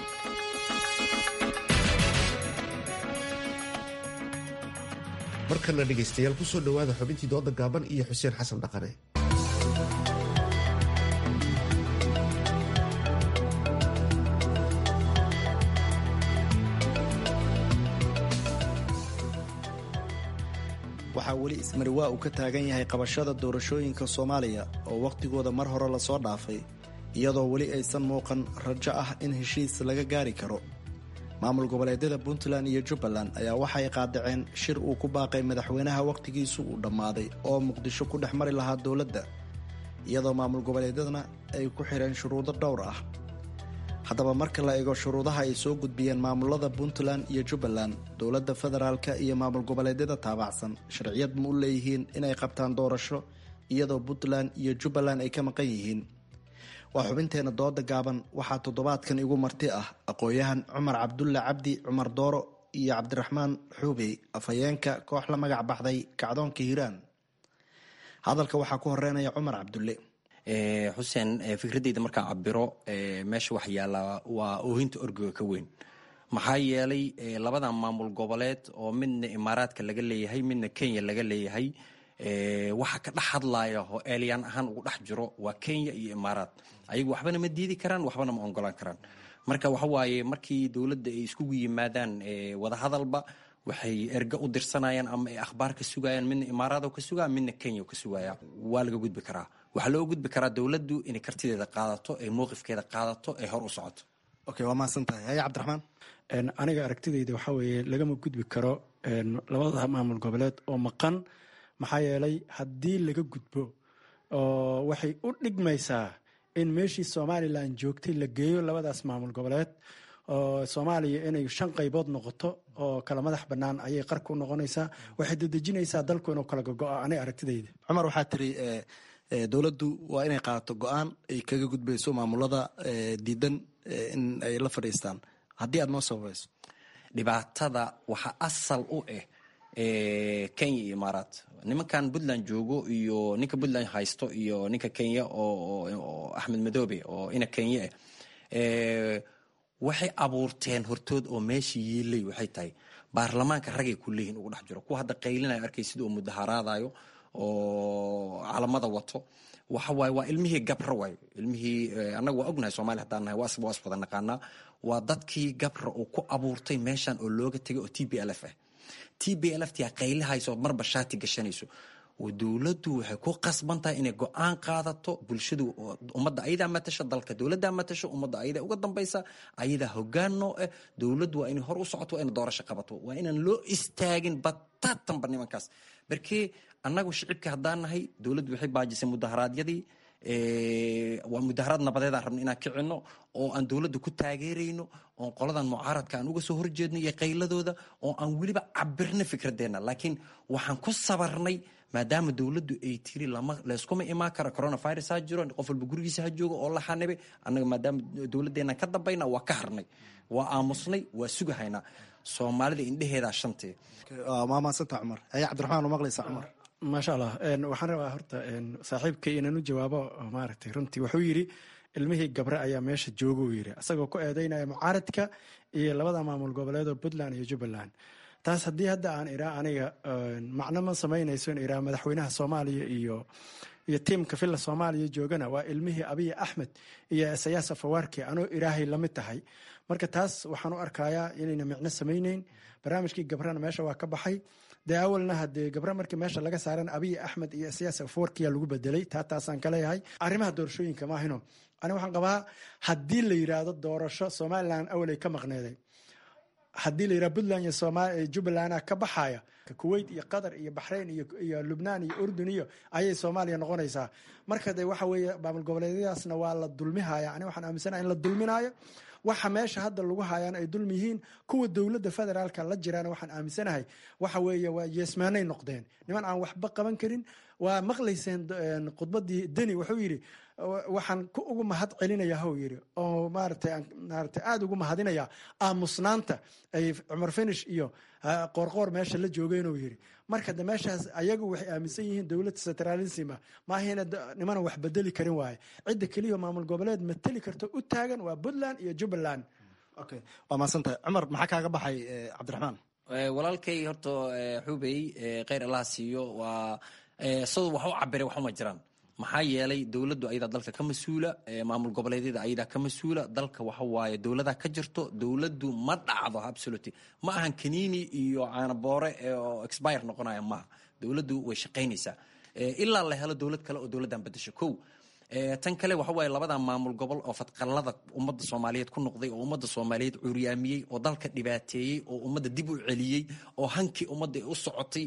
markana dhegaystayaal kusoo dhowaada xubintii dooda gaaban iyo xuseen xasan dhaqane waxaa weli ismariwaa uu ka taagan yahay qabashada doorashooyinka soomaaliya oo wakhtigooda mar hore lasoo dhaafay iyadoo weli aysan muuqan rajo ah in heshiis laga gaari karo maamul goboleedyada puntland iyo jubbaland ayaa waxay qaadaceen shir uu ku baaqay madaxweynaha wakhtigiisu uu dhammaaday oo muqdisho ku dhex mari lahaa dowladda iyadoo maamul goboleedyadana ay ku xidheen shuruudo dhowr ah haddaba marka la eego shuruudaha ay soo gudbiyeen maamulada puntland iyo jubbaland dowladda federaalka iyo maamul goboleedyada taabacsan sharciyad ma u leeyihiin inay qabtaan doorasho iyadoo puntland iyo jubbaland ay ka maqan yihiin waa xubinteena dooda gaaban waxaa toddobaadkan igu marti ah aqoon-yahan cumar cabdulle cabdi cumar dooro iyo cabdiraxmaan xuubey afhayeenka koox la magac baxday kacdoonka hiiraan hadalka waxaa ku horeynaya cumar cabdulle xuseen fikradeyda markaan cabiro meesha wax yaallaa waa oohinta orgiga ka weyn maxaa yeelay labadan maamul goboleed oo midna imaaraadka laga leeyahay midna kenya laga leeyahay waxa ka dhex hadlaya oo eeliyaan ahaan ugu dhex jiro waa kenya iyo imaaraad ayagu waxbana ma diidi karaan waxbana ma ongolaan karaan marka waxa waaye markii dowladda ay iskugu yimaadaan wadahadalba waxay erga u dirsanayaan ama ay akhbaar ka sugayaan midna imaaraado ka sugaya midna kenya ka sugaya waa laga gudbi karaa waxaa loo gudbi karaa dowladdu inay kartideeda qaadato ay mowqifkeeda qaadato ay hor u socoto okay waa mahadsan tahay haya cabdiraxmaan aniga aragtidayda waxaa weeye lagama gudbi karo labada maamul goboleed oo maqan maxaa yeelay haddii laga gudbo oo waxay u dhigmaysaa in meeshii somalilan joogtay la geeyo labadaas maamul goboleed oo soomaaliya inay shan qaybood noqoto oo kala madax bannaan ayay qarka u noqonaysaa waxay dedejinaysaa dalku inuu kala gogo-o aniga aragtidayda cumar waxaa tiri dowladdu waa inay qaadato go-aan ay kaga gudbayso maamulada diidan in ay la fadhiistaan haddii aad noo sababayso dhibaatada waxaa asal u ah kenya iyo imaaraat nimankan puntland joogo iyo ninka puntland haysto iyo ninka kenya oo axmed madoobe oo ina kenya ah waxay abuurteen hortood oo meesha yiilay waxay tahay baarlamaanka ragay ku leeyihin ugu dhex jiro kuwa hadda qaylinayo arkay sida uu mudaharaadayo oo calamada wato waxa waaye waa ilmihii gabra waayo ilmihii annaga waa ognahay soomaliya haddaan nahay waa waa iswada naqaanaa waa dadkii gabra uu ku abuurtay meeshan oo looga tegay oo t b l f ah t b l f tia qaylihayso marba shaati gashanayso dowladdu waxay ku qasban tahay inay go-aan qaadato bulshadu ummadda ayadaa matasha dalka dowladdaa matasho ummadda ayadaa uga dambaysa ayadaa hogaan noo ah dowladdu waa inay hor u socoto waa inay doorasho qabato waa inaan loo istaagin bataatanba nimankaas barkee annagu shicibka haddaan nahay dowladdu waxay baajisay mudaharaadyadii waa mudaharaad nabadeedaan rabno inaan kicino oo aan dowladda ku taageerayno oon qoladan mucaaradka aan uga soo horjeedno iyo qayladooda oo aan weliba cabirno fikradeenna laakiin waxaan ku sabarnay maadaama dowladdu ay tiri layskuma imaan karo coronavirus ha jiro qof walba gurigiisa ha joogo oo la xanibay annaga maadaama dowladdeena ka dambayna waa ka harnay waa aamusnay waa sugahaynaa soomaalida indheheedaa shantee waa mahadsanta cumar haya cabdiraxmaan u maqlaysa cumar maasha allah waxaan rabaa horta saaxiibkay inaan u jawaabo maaragtay runtii wuxuu yidhi ilmihii gabre ayaa meesha jooga uu yidhi asagoo ku eedeynaya mucaaradka iyo labada maamul goboleed oo puntland iyo jubbaland taas haddii hadda aan iraa aniga macno ma samaynayso in iraa madaxweynaha soomaaliya iyo iyo tiimka villa soomaaliya joogana waa ilmihii abiy axmed iyo isayaas afawaarki anoo iraahay lamid tahay marka taas waxaan u arkayaa inayna micno samayneyn barnaamijkii gabrana meesha waa ka baxay dee awalna hadee gabre markii meesha laga saaran abiy axmed iyo isayaas afawarkiya lagu bedelay taa taasaan ka leeyahay arrimaha doorashooyinka maahino ani waxaan qabaa haddii la yiraahdo doorasho somalilan awalay ka maqneeday haddii la yiraha puntland iyo jubbaland ka baxaya kuwait iyo qatar iyo baxrayn iyo lubnaan iyo urdun iyo ayay soomaaliya noqonaysaa marka de waxa weeye maamul goboleedyadaasna waa la dulmihaya ani waxaan aaminsanaha in la dulminayo waxa meesha hadda lagu hayaan ay dulmi yihiin kuwa dowladda federaalka la jiraan waxaan aaminsanahay waxa weeye waa yeesmaanay noqdeen niman aan waxba qaban karin waa maqlayseen khudbadii deni wuxuu yidhi waxaan ku ugu mahad celinaya hw yidhi oo maarata maarata aada ugu mahadinaya aamusnaanta ay cumar finish iyo qoorqoor meesha la joogeenuu yidhi marka de meeshaas ayagu waxay aaminsan yihiin dowlad centralism maahina nimana wax bedeli karin waaye cidda keliya maamul goboleed mateli karto u taagan waa puntland iyo jubbaland okay waa mahadsantahay cumar maxaa kaaga baxay cabdiraxmaan walaalkay horta xubey kheyr allah siiyo waa siduu wax u cabiray waxuma jiraan maxaa yeelay dowladdu ayadaa dalka ka mas-uula maamul goboleedyada ayadaa ka mas-uula dalka waxa waaye dowladaa ka jirto dowladdu ma dhacdo absoluty ma ahan kaniini iyo caanaboore oo expire noqonaya maaha dowladdu way shaqaynaysaa ilaa la helo dowlad kale oo dowladdan bedesho kow tan kale waxa waaye labada maamul gobol oo fadqallada ummadda soomaaliyeed ku noqday oo ummadda soomaaliyeed curyaamiyey oo dalka dhibaateeyey oo ummadda dib u celiyey oo hankii ummadda u socotay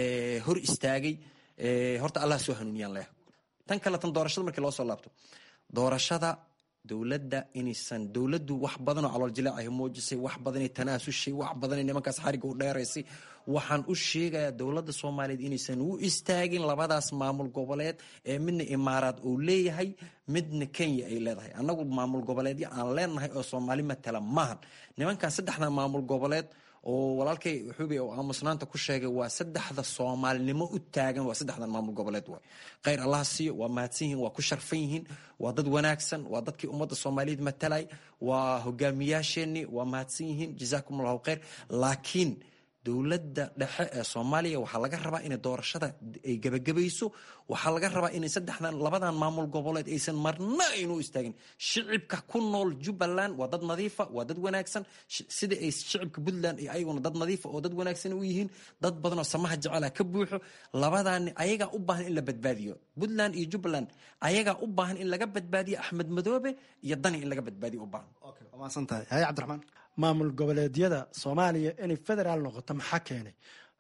hor istaagay horta allah soo hanuuniyaan leh tan kale tan doorashada markii loo soo laabto doorashada dowladda inaysan dowladdu wax badanoo calool jilaacahi muujisay wax badanay tanaasushay wax badanay nimankaas xariga u dheeraysay waxaan u sheegayaa dowladda soomaaliyeed inaysan u istaagin labadaas maamul goboleed ee midna imaaraad uu leeyahay midna kenya ay leedahay annagu maamul goboleedyo aan leenahay oo soomaali matala maahan nimankan saddexda maamul goboleed oo walaalkay xubi oo aamusnaanta ku sheegay waa saddexda soomaalinimo u taagan waa saddexdan maamul goboleed waay khayr allah siiyo waa mahadsan yihiin waa ku sharfan yihiin waa dad wanaagsan waa dadkii ummadda soomaaliyeed matalay waa hogaamiyaasheenii waa mahadsan yihiin jazaakum allahu khayr laakiin dowladda dhexe ee soomaaliya waxaa laga rabaa inay doorashada ay gebagabayso waxaa laga rabaa inay saddexdan labadan maamul goboleed aysan marna aynu istaagin shicibka ku nool jubbaland waa dad nadiifa waa dad wanaagsan sida ay shicibka puntland iyo ayaguna dad nadiifa oo dad wanaagsan u yihiin dad badan oo samaha jecela ka buuxo labadaani ayagaa u baahan in la badbaadiyo puntland iyo jubbaland ayagaa u baahan in laga badbaadiyo axmed madoobe iyo dani in laga badbaadiyo u baahan maasantahay haye cabdiraxmaan maamul goboleedyada soomaaliya inay federaal noqoto maxaa keenay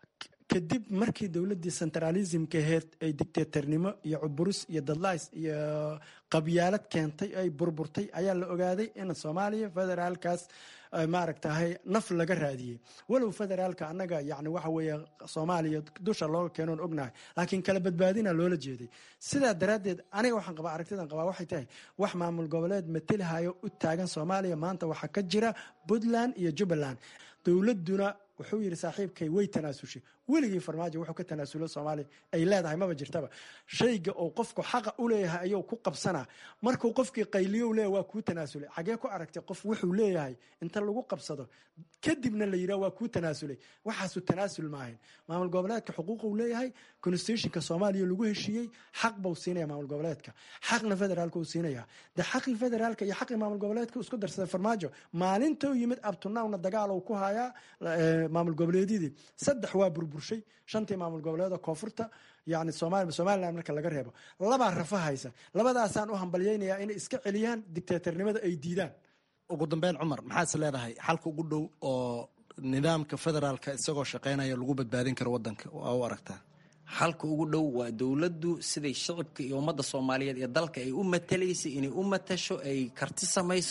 kadib markii dowladdii centralismka aheyd ay dictatornimo iyo cuburus iyo dadlays iyo qabyaalad keentay ay burburtay ayaa la ogaaday in soomaaliya federaalkaas maaragtahay naf laga raadiyey walow federaalka annaga yani waxa weeye soomaaliya dusha looga keenoon ognahay laakiin kala badbaadina loola jeeday sidaa daraaddeed aniga waxaan qabaa aragtidan qabaa waxay tahay wax maamul goboleed matelihayo u taagan soomaaliya maanta waxaa ka jira puntland iyo jubbaland dowladuna wuxuu yidhi saaxiibkay way tanaasushay weligii farmaajo wuxuu ka tanaasulo soomaaliya ay leedahay maba jirtaba shayga oo qofku xaqa u leeyahay ayuu ku qabsanaa markuu qofkii qayliyo leeyahay waa kuu tanaasulay xagee ku aragtay qof wuxuu leeyahay inta lagu qabsado kadibna la yidhaha waa kuu tanaasulay waxaasu tanaasul maahayn maamul goboleedka xuquuquu leeyahay constitutionka soomaaliya lagu heshiiyey xaq buu siinaya maamul goboleedka xaqna federaalka uu siinaya de xaqii federaalka iyo xaqii maamul goboleedka isku darsaday farmaajo maalintou yimid abtunawna dagaal uu ku hayaa maamul goboleedyadii saddex waa burburshay shantii maamul goboleedoo koonfurta yani somalilan marka laga reebo labaa rafa haysa labadaasaan u hambalyaynayaa inay iska celiyaan dictatornimada ay diidaan ugu dambeyn cumar maxaad is leedahay xalka ugu dhow oo nidaamka federaalka isagoo shaqeynaya lagu badbaadin karo wadanka waa u aragtaa xalka ugu dhow waa dowladdu siday shicibka iyo ummadda soomaaliyeed iyo dalka ay u matalaysay inay u matasho ay karti samayso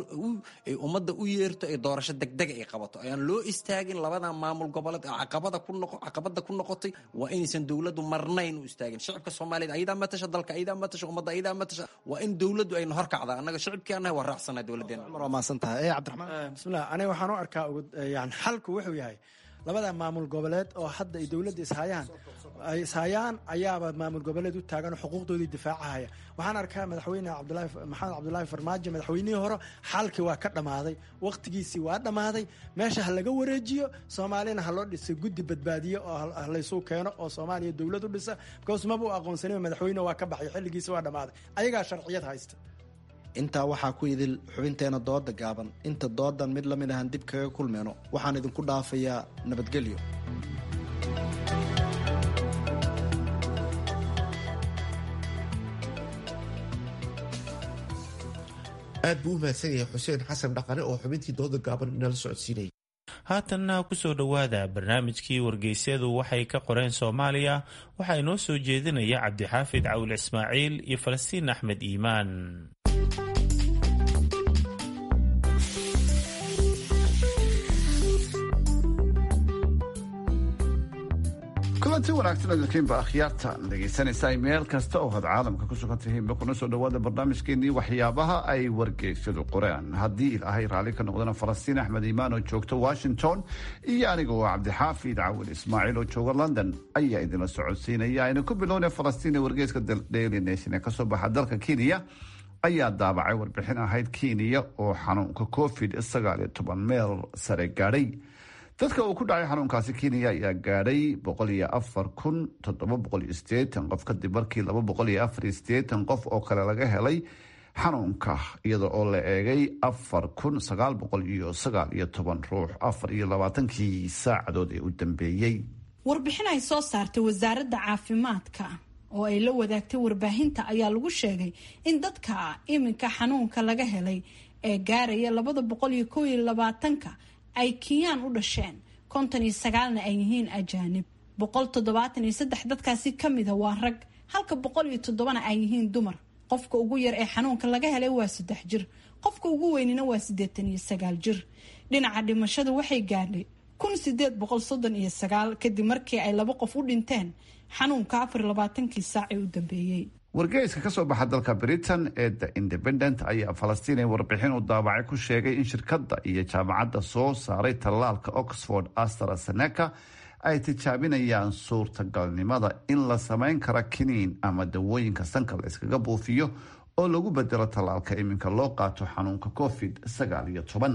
ay ummadda u yeerto ay doorasho degdega ay qabato ayaan loo istaagin labadan maamul goboleed oo caqabada ku noqo caqabada ku noqotay waa inaysan dowladdu marnayn u istaagin shicibka soomaaliyeed ayadaa matasha dalka ayadaa matasha ummadda ayadaa matasha waa in dowladdu ayna horkacda annaga shicibkii annaga waa raacsanahay dowladdeena waa maasan tahay ee cabdiraxmaan bismillah aniga waxaan u arkaa yani xalku wuxuu yahay labada maamul goboleed oo hadda ay dowladda ishayaan ay ishayaan ayaaba maamul goboleed u taagan oo xuquuqdoodii difaacahaya waxaan arkaa madaxweyne cabdulaahi maxamed cabdulaahi farmaajo madaxweynihii hore xalkii waa ka dhammaaday wakhtigiisii waa dhammaaday meesha ha laga wareejiyo soomaalina ha loo dhisay guddi badbaadiye oo laysuu keeno oo soomaaliya dowlad u dhisa because maba u aqoonsanin madaxweyne waa ka baxay xilligiisi waa dhammaaday ayagaa sharciyad haysta intaa waxaa ku idil xubinteena dooda gaaban inta doodan mid la mid ahan dib kaga kulmeyno waxaan idinku dhaafayaa nabadgelyo aad buu u mahadsan yahay xuseen xasan dhaqane oo xubintii dooda gaaban inala socodsiinaya haatanna kusoo dhowaada barnaamijkii wargeysyadu waxay ka qoreen soomaaliya waxaa inoo soo jeedinaya cabdixaafid cawil ismaaciil iyo falastiin axmed iimaan kulanti wanaagsan adalkiinba akhyaarta dhegaysanaysa meel kasta oo had caalamka ku sugan tihiinba kuna soo dhawaada barnaamijkeenii waxyaabaha ay wargeysyadu qoreen haddii ilaahay raalli ka noqdana falastiin axmed iimaan oo joogta washington iyo aniga oo cabdixaafid cawil ismaaciil oo jooga london ayaa idinla socodsiinaya ayna ku bilowna falastiin ee wargeyska daily nation ee kasoo baxa dalka kenya ayaa daabacay warbixin ahayd kenya oo xanuunka covid sagaal iyo toban meel sare gaadhay dadka uu ku dhacay xanuunkaasi kenya ayaa gaadhay boqol iyo afar kun toddoba boqol iyo sideetan qof kadib markii laba boqol iyo afar iyo sideetan qof oo kale laga helay xanuunka iyada oo la eegay afar kun sagaal boqol iyo sagaal iyo toban ruux afar iyo labaatankii saacadood ee u dambeeyey warbixin ay soo saartay wasaaradda caafimaadka oo ay la wadaagtay warbaahinta ayaa lagu sheegay in dadka iminka xanuunka laga helay ee gaaraya labada boqol iyo kow iyo labaatanka ay kinyaan u dhasheen konton iyo sagaalna ay yihiin ajaanib boqol toddobaatan iyo saddex dadkaasi kamida waa rag halka boqol iyo toddobana ay yihiin dumar qofka ugu yar ee xanuunka laga helay waa saddex jir qofka ugu weynina waa siddeetan iyo sagaal jir dhinaca dhimashada waxay gaadhay kun sideed boqol soddon iyo sagaal kadib markii ay laba qof u dhinteen xanuunka afar iyo labaatankii saac ee u dambeeyey wargeyska ka soo baxa dalka britain ee the independent ayaa falastiin ee warbixin u daabacay ku sheegay in shirkadda iyo jaamacadda soo saaray tallaalka oxford astrazeneca ay tijaabinayaan suurtagalnimada in la samayn kara kiniin ama dawooyinka sanka la iskaga buufiyo oo lagu bedelo tallaalka iminka loo qaato xanuunka covid sagaal iyo toban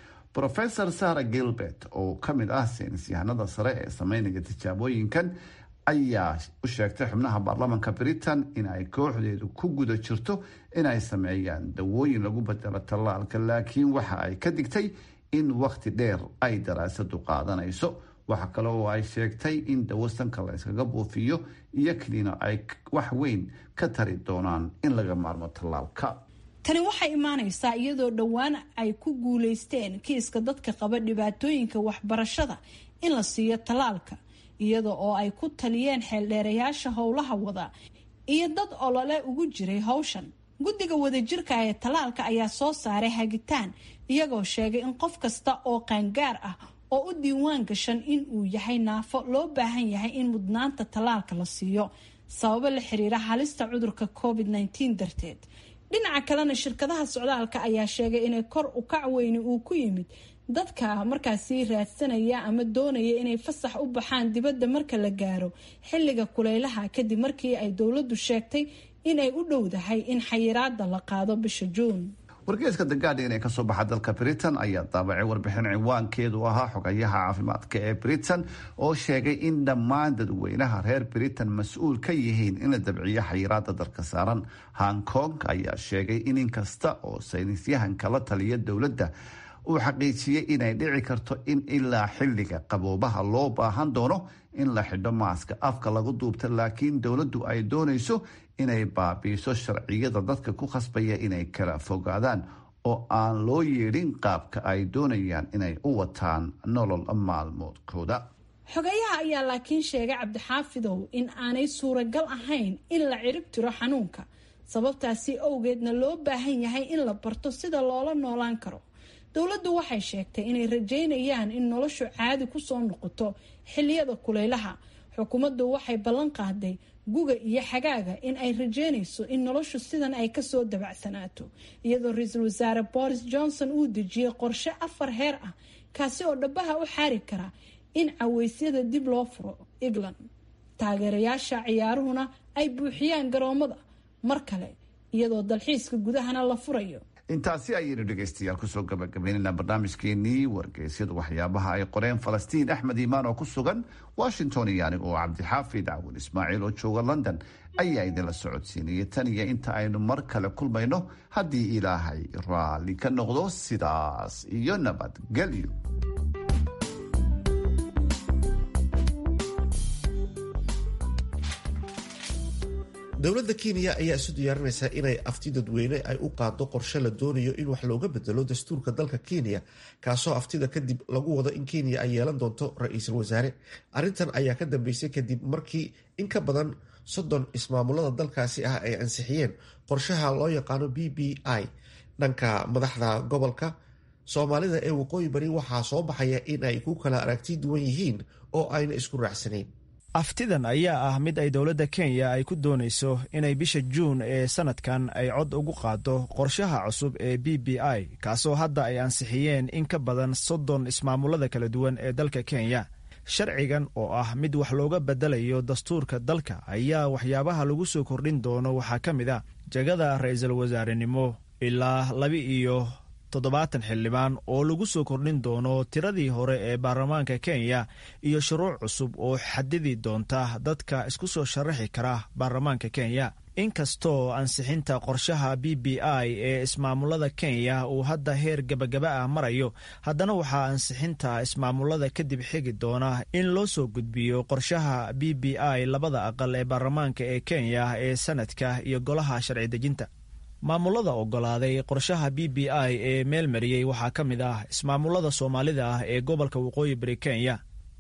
rofesor sara gilbert oo ka mid ah saynisyahanada sare ee sameynaya tijaabooyinkan ayaa u sheegtay xubnaha baarlamaanka britain in ay kooxdeedu ku guda jirto inay sameeyaan dawooyin lagu bedelo tallaalka laakiin waxa ay ka digtay in wakhti dheer ay daraasadu qaadanayso waxa kale oo ay sheegtay in dawo sanka la yskaga buufiyo iyo kiniino ay wax weyn ka tari doonaan in laga maarmo tallaalka tani waxay imaanaysaa iyadoo dhowaan ay ku guuleysteen kiiska dadka qaba dhibaatooyinka waxbarashada in la siiyo tallaalka iyada oo ay ku taliyeen xeeldheerayaasha howlaha wada iyo dad olole ugu jiray howshan guddiga wadajirka ee tallaalka ayaa soo saaray hagitaan iyagoo sheegay in qof kasta oo qaangaar ah oo u diiwaan gashan in uu yahay naafo loo baahan yahay in mudnaanta tallaalka la siiyo sababo la xiriira halista cudurka covid -19 darteed dhinaca kalena shirkadaha socdaalka ayaa sheegay inay kor u kac weyni uu ku yimid dadka markaasi raadsanaya ama doonaya inay fasax u baxaan dibadda marka la gaaro xilliga kuleylaha kadib markii ay dowladdu sheegtay inay u dhowdahay in xayiraada la qaado bisha juun wargeeska the guardian ee kasoo baxa dalka britain ayaa daabacay warbixin ciwaankeedu ahaa xogayaha caafimaadka ee britain oo sheegay in dhammaan dadweynaha reer britain mas-uul ka yihiin in la dabciyo xayiraada dalka saaran hong kong ayaa sheegay in inkasta oo saynisyahanka la taliya dowladda uu xaqiijiyey inay dhici karto in ilaa xilliga qaboobaha loo baahan doono in la xidho maaska afka lagu duubta laakiin dowladdu ay doonayso inay baabiiso sharciyada dadka ku khasbaya inay kala fogaadaan oo aan loo yeedhin qaabka ay doonayaan inay u wataan nolol maalmoodkooda xogayaha ayaa laakiin sheegay cabdixaafidow in aanay suuragal ahayn in la cirib tiro xanuunka sababtaasi awgeedna loo baahan yahay in la barto sida loola noolaan karo dowladdu waxay sheegtay inay rajeynayaan in noloshu caadi kusoo noqoto xiliyada kuleylaha xukuumaddu waxay ballan qaaday guga iyo xagaaga in ay rajeynayso in noloshu sidan ay kasoo dabacsanaato iyadoo ra-iisul wasaare boris johnson uu dejiyey qorshe afar heer ah kaasi oo dhabaha u xaari kara in caweysyada dib loo furo england taageerayaasha ciyaaruhuna ay buuxiyaan garoomada mar kale iyadoo dalxiiska gudahana la furayo intaasi ayaynu dhegaystayaal kusoo gabagabaynaynaa barnaamijkeenii wargeysyadu waxyaabaha ay qoreen falastiin axmed iimaan oo ku sugan washington iyo aniga oo cabdixaafid cawin ismaaciil oo jooga london ayaa idinla socodsiinaya tan iyo inta aynu mar kale kulmayno haddii ilaahay raalli ka noqdo sidaas iyo nabadgelyo dowladda kenya ayaa isu diyaarinaysaa inay afti dadweyne ay u qaado qorshe la doonayo in wax looga bedelo dastuurka dalka kenya kaasoo aftida kadib lagu wado in kenya ay yeelan doonto ra-iisul wasaare arrintan ayaa ka dambeysay kadib markii in ka badan soddon ismaamulada dalkaasi ah ay ansixiyeen qorshaha loo yaqaano b b i dhanka madaxda gobolka soomaalida ee waqooyi bari waxaa soo baxaya in ay ku kala aragti duwan yihiin oo ayna isku raacsanayn aftidan ayaa ah mid ay dowladda kenya ay ku doonayso inay bisha juun ee sanadkan ay cod ugu qaado qorshaha cusub ee b b i kaasoo hadda ay ansixiyeen in ka badan soddon ismaamulada kala duwan ee dalka kenya sharcigan oo ah mid wax looga bedelayo dastuurka dalka ayaa waxyaabaha lagu soo kordhin doono waxaa ka mid a jegada ra-iisul wasaarenimo ilaa laba iyo toddobaatan xildhibaan oo lagu soo kordhin doono tiradii hore ee baarlamaanka kenya iyo shuruuc cusub oo xadidi doonta dadka isku soo sharaxi kara baarlamaanka kenya inkastoo ansixinta qorshaha b b i ee ismaamulada kenya uu hadda heer gabagaba ah marayo haddana waxaa ansixinta ismaamulada kadib xigi doona in loo soo gudbiyo qorshaha b b i labada aqal ee baarlamaanka ee kenya ee sanadka iyo golaha sharci dejinta maamulada ogolaaday qorshaha b b i ee meel mariyey waxaa ka mid ah ismaamulada soomaalida ah ee gobolka waqooyi bari kenya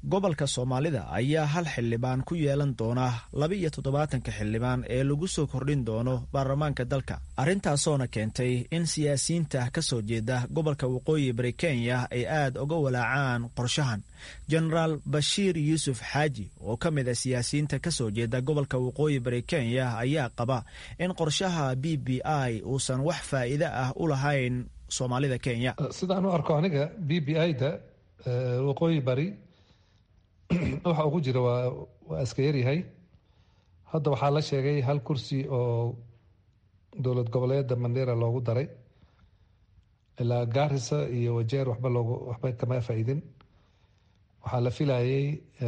gobolka soomaalida ayaa hal xildhibaan ku yeelan doona laba iyo toddobaatanka xildhibaan ee lagu soo kordhin doono baarlamaanka dalka arintaasoona keentay in siyaasiyiinta ka soo jeeda gobolka waqooyi bari kenya ay aad uga walaacaan qorshahan jenaraal bashiir yuusuf xaaji oo ka mid a siyaasiyiinta ka soo jeeda gobolka waqooyi bari kenya ayaa qaba in qorshaha b b i uusan wax faa'iide ah u lahayn soomaalida kenya sidaan u arko aniga b b i da waqooyi bari waxa ugu jira waa waa iska yaryahay hadda waxaa la sheegay hal kursi oo dowlad goboleeda mandera loogu daray ilaa gaarisa iyo wajeer waxba loogu waxba kama faa'iidin waxaa la filayay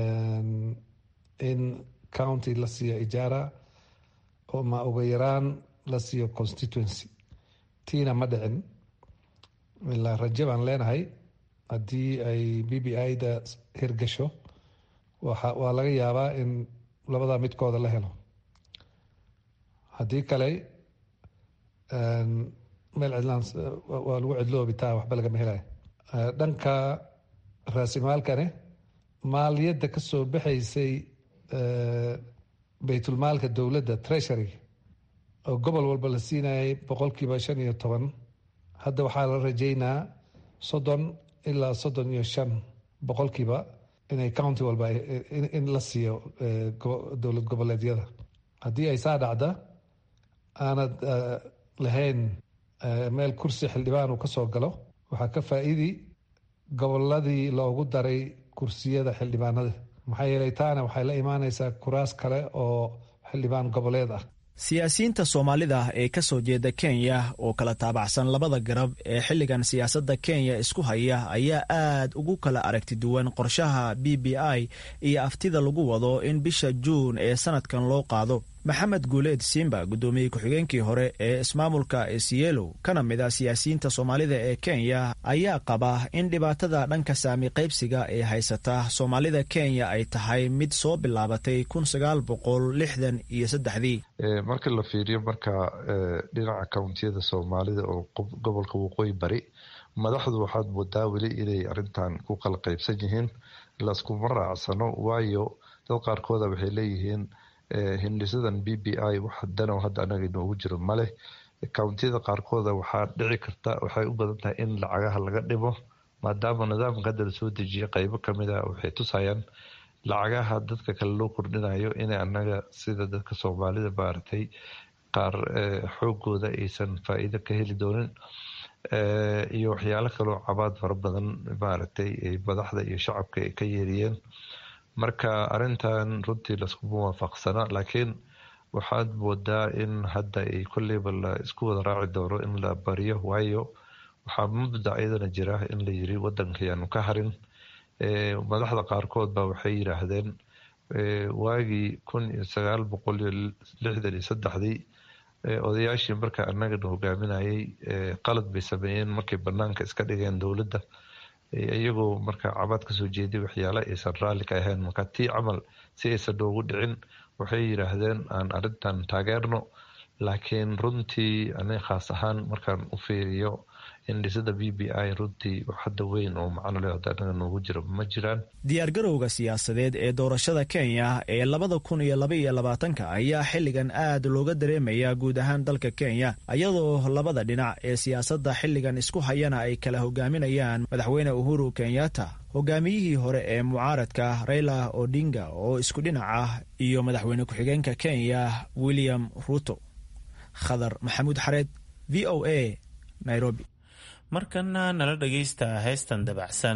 in county la siiyo ijaara ma ugu yaraan la siiyo constituency tiina ma dhicin ilaa raje baan leenahay haddii ay b b i da hirgasho waa laga yaabaa in labadaa midkooda la helo haddii kale meel cidlaan waa lagu cidloobi taa waxba lagama helaya dhanka raasimaalkane maaliyadda ka soo baxaysay baytulmaalka dowladda treasury oo gobol walba la siinayay boqolkiiba shan iyo toban hadda waxaa la rajeynaa soddon ilaa soddon iyo shan boqolkiiba inay county walba in la siiyo dowlad goboleedyada haddii ay saa dhacda aanad lahayn meel kursi xildhibaan uu ka soo galo waxaa ka faa'iidi goboladii loogu daray kursiyada xildhibaanada maxaa yeelay taana waxay la imaanaysaa kuraas kale oo xildhibaan goboleed ah siyaasiyiinta soomaalida ee ka soo jeeda kenya oo kala taabacsan labada garab ee xilligan siyaasadda kenya isku haya ayaa aad ugu kala aragti duwan qorshaha b b i iyo aftida lagu wado in bisha juun ee sanadkan loo qaado maxamed guuleed simba guddoomiye ku-xigeenkii hore ee ismaamulka esielo kana mid a siyaasiyiinta soomaalida ee kenya ayaa qaba in dhibaatada dhanka saami qaybsiga ee haysata soomaalida kenya ay tahay mid soo bilaabatay kun sagaal boqol lixdan iyo saddexdii marka la fiiriyo marka dhinaca kountiyada soomaalida oo gobolka waqooyi bari madaxdu waxaad moodaa weli inay arintan ku kala qaybsan yihiin laskuma raacsano waayo dad qaarkooda waxay leeyihiin hindhisadan b b i wax dano hadda anaga inoogu jiro maleh kountiyada qaarkooda waxaa dhici karta waxay u badan tahay in lacagaha laga dhimo maadaama nidaamka hadda lasoo dejiyay qeybo kamid a waxay tusayaan lacagaha dadka kale loo kordhinayo inay anaga sida dadka soomaalida maaragtay qaar xoogooda aysan faa-iido ka heli doonin iyo waxyaalo kaloo cabaad fara badan maaragtay madaxda iyo shacabka ay ka yeeriyeen marka arintan runtii laskuma waafaqsana laakiin waxaad moodaa in hadda ay kolleyba la isku wada raaci doono in la bariyo waayo waxaa mubdac iyadana jira in la yiri wadankayaanu ka harin madaxda qaarkood ba waxay yiraahdeen waagii kun iyo sagaal boqol iyo lixdan iyo saddexdii odayaashii marka anagana hogaaminayay qalad bay sameeyeen markay banaanka iska dhigeen dowladda iyagoo marka cabaad kasoo jeeday waxyaale aysan raalli ka ahayn marka tii camal si aysan noogu dhicin waxay yiraahdeen aan arintan taageerno laakiin runtii ani khaas ahaan markaan u fiiriyo indhisada b b i runtii hadda weyn oo macno leh hadda anaga noogu jiro ma jiraan diyaargarowga siyaasadeed ee doorashada kenya ee labada kun iyo laba iyo labaatanka ayaa xilligan aad looga dareemayaa guud ahaan dalka kenya iyadoo labada dhinac ee siyaasadda xilligan isku hayana ay kala hogaaminayaan madaxweyne uhuru kenyatta hogaamiyihii hore ee mucaaradka raila odinga oo isku dhinac ah iyo madaxweyne ku-xigeenka kenya william ruto khadar maxamuud xareed v o a nairobi markana nala dhagaysta heestan dabacsan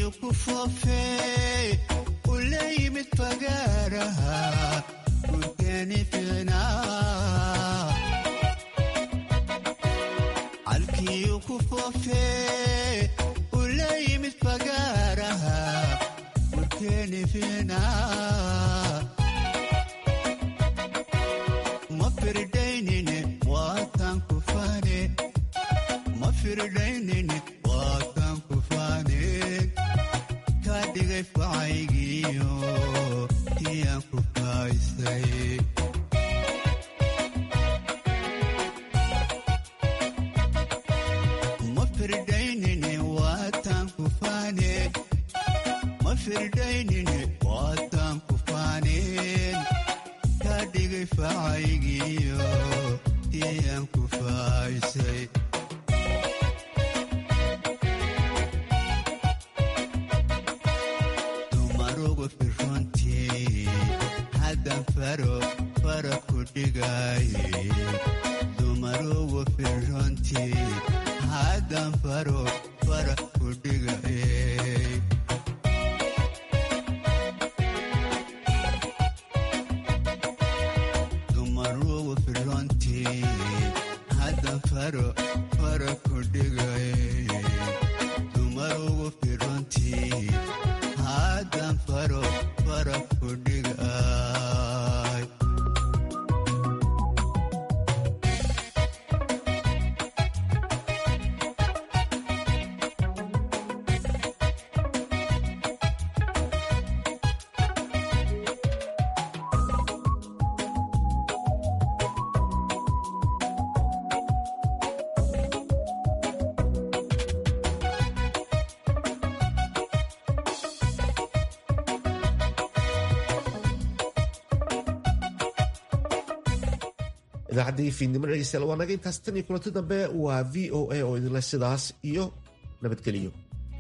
halkiiyu ku foofee ula yimid fagaaraha gurkeeni fiicnaa halkiiyu ku foofee ula yimid fagaaraha gurkeeni fiicnaa ma firdaynine waataan ku faane ma firdaynine waataan ku faane kaa dhigay facaygiyo kiyaan ku faaysay ma firdaynine waataan ku faane ma firdaynine waataan ku faaneen kaa dhigay facaygiyo kiyaan ku faaysay dumarugu firuntii haddan faro fara ku dhigaaye dumarugu firuntii haddan faro fara ku dhigaye dumarugu firuntii haddan faro fara ku dhigaye dumarugu firuntii haddan faro fara ku dhigay idaacaddii fiidnimo dhegeystayaal waa naga intaas tan iyo kulanti dambe waa v o a oo idinleh sidaas iyo nabadgeliyo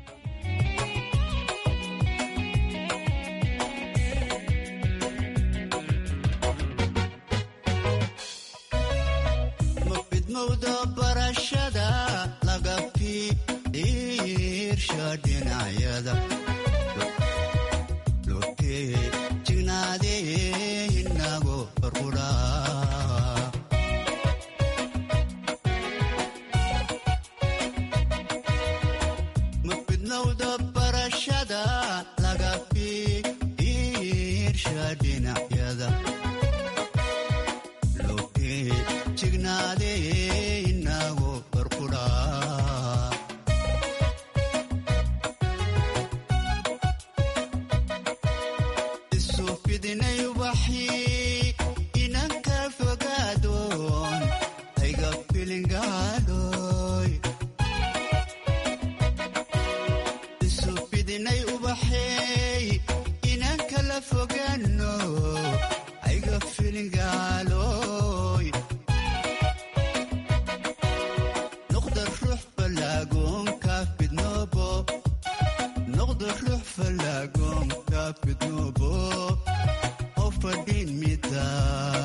mafidmowda barashada laga fiirsha dhinacyada lotee jignaadee inago farquraa mafidmowda barashada laga fiirsha dhinacyada lotee jignaadee inago farquraa isu fidinay ubaxii inanka fogaadoon ayga filingaadooy isu fidinay ubaxeey inanka la fogaano ayga filingaalooy noqda ruux falaagoonka fidnoobo noqda ruux falaagoonka fidnoobo oo fadhiin mida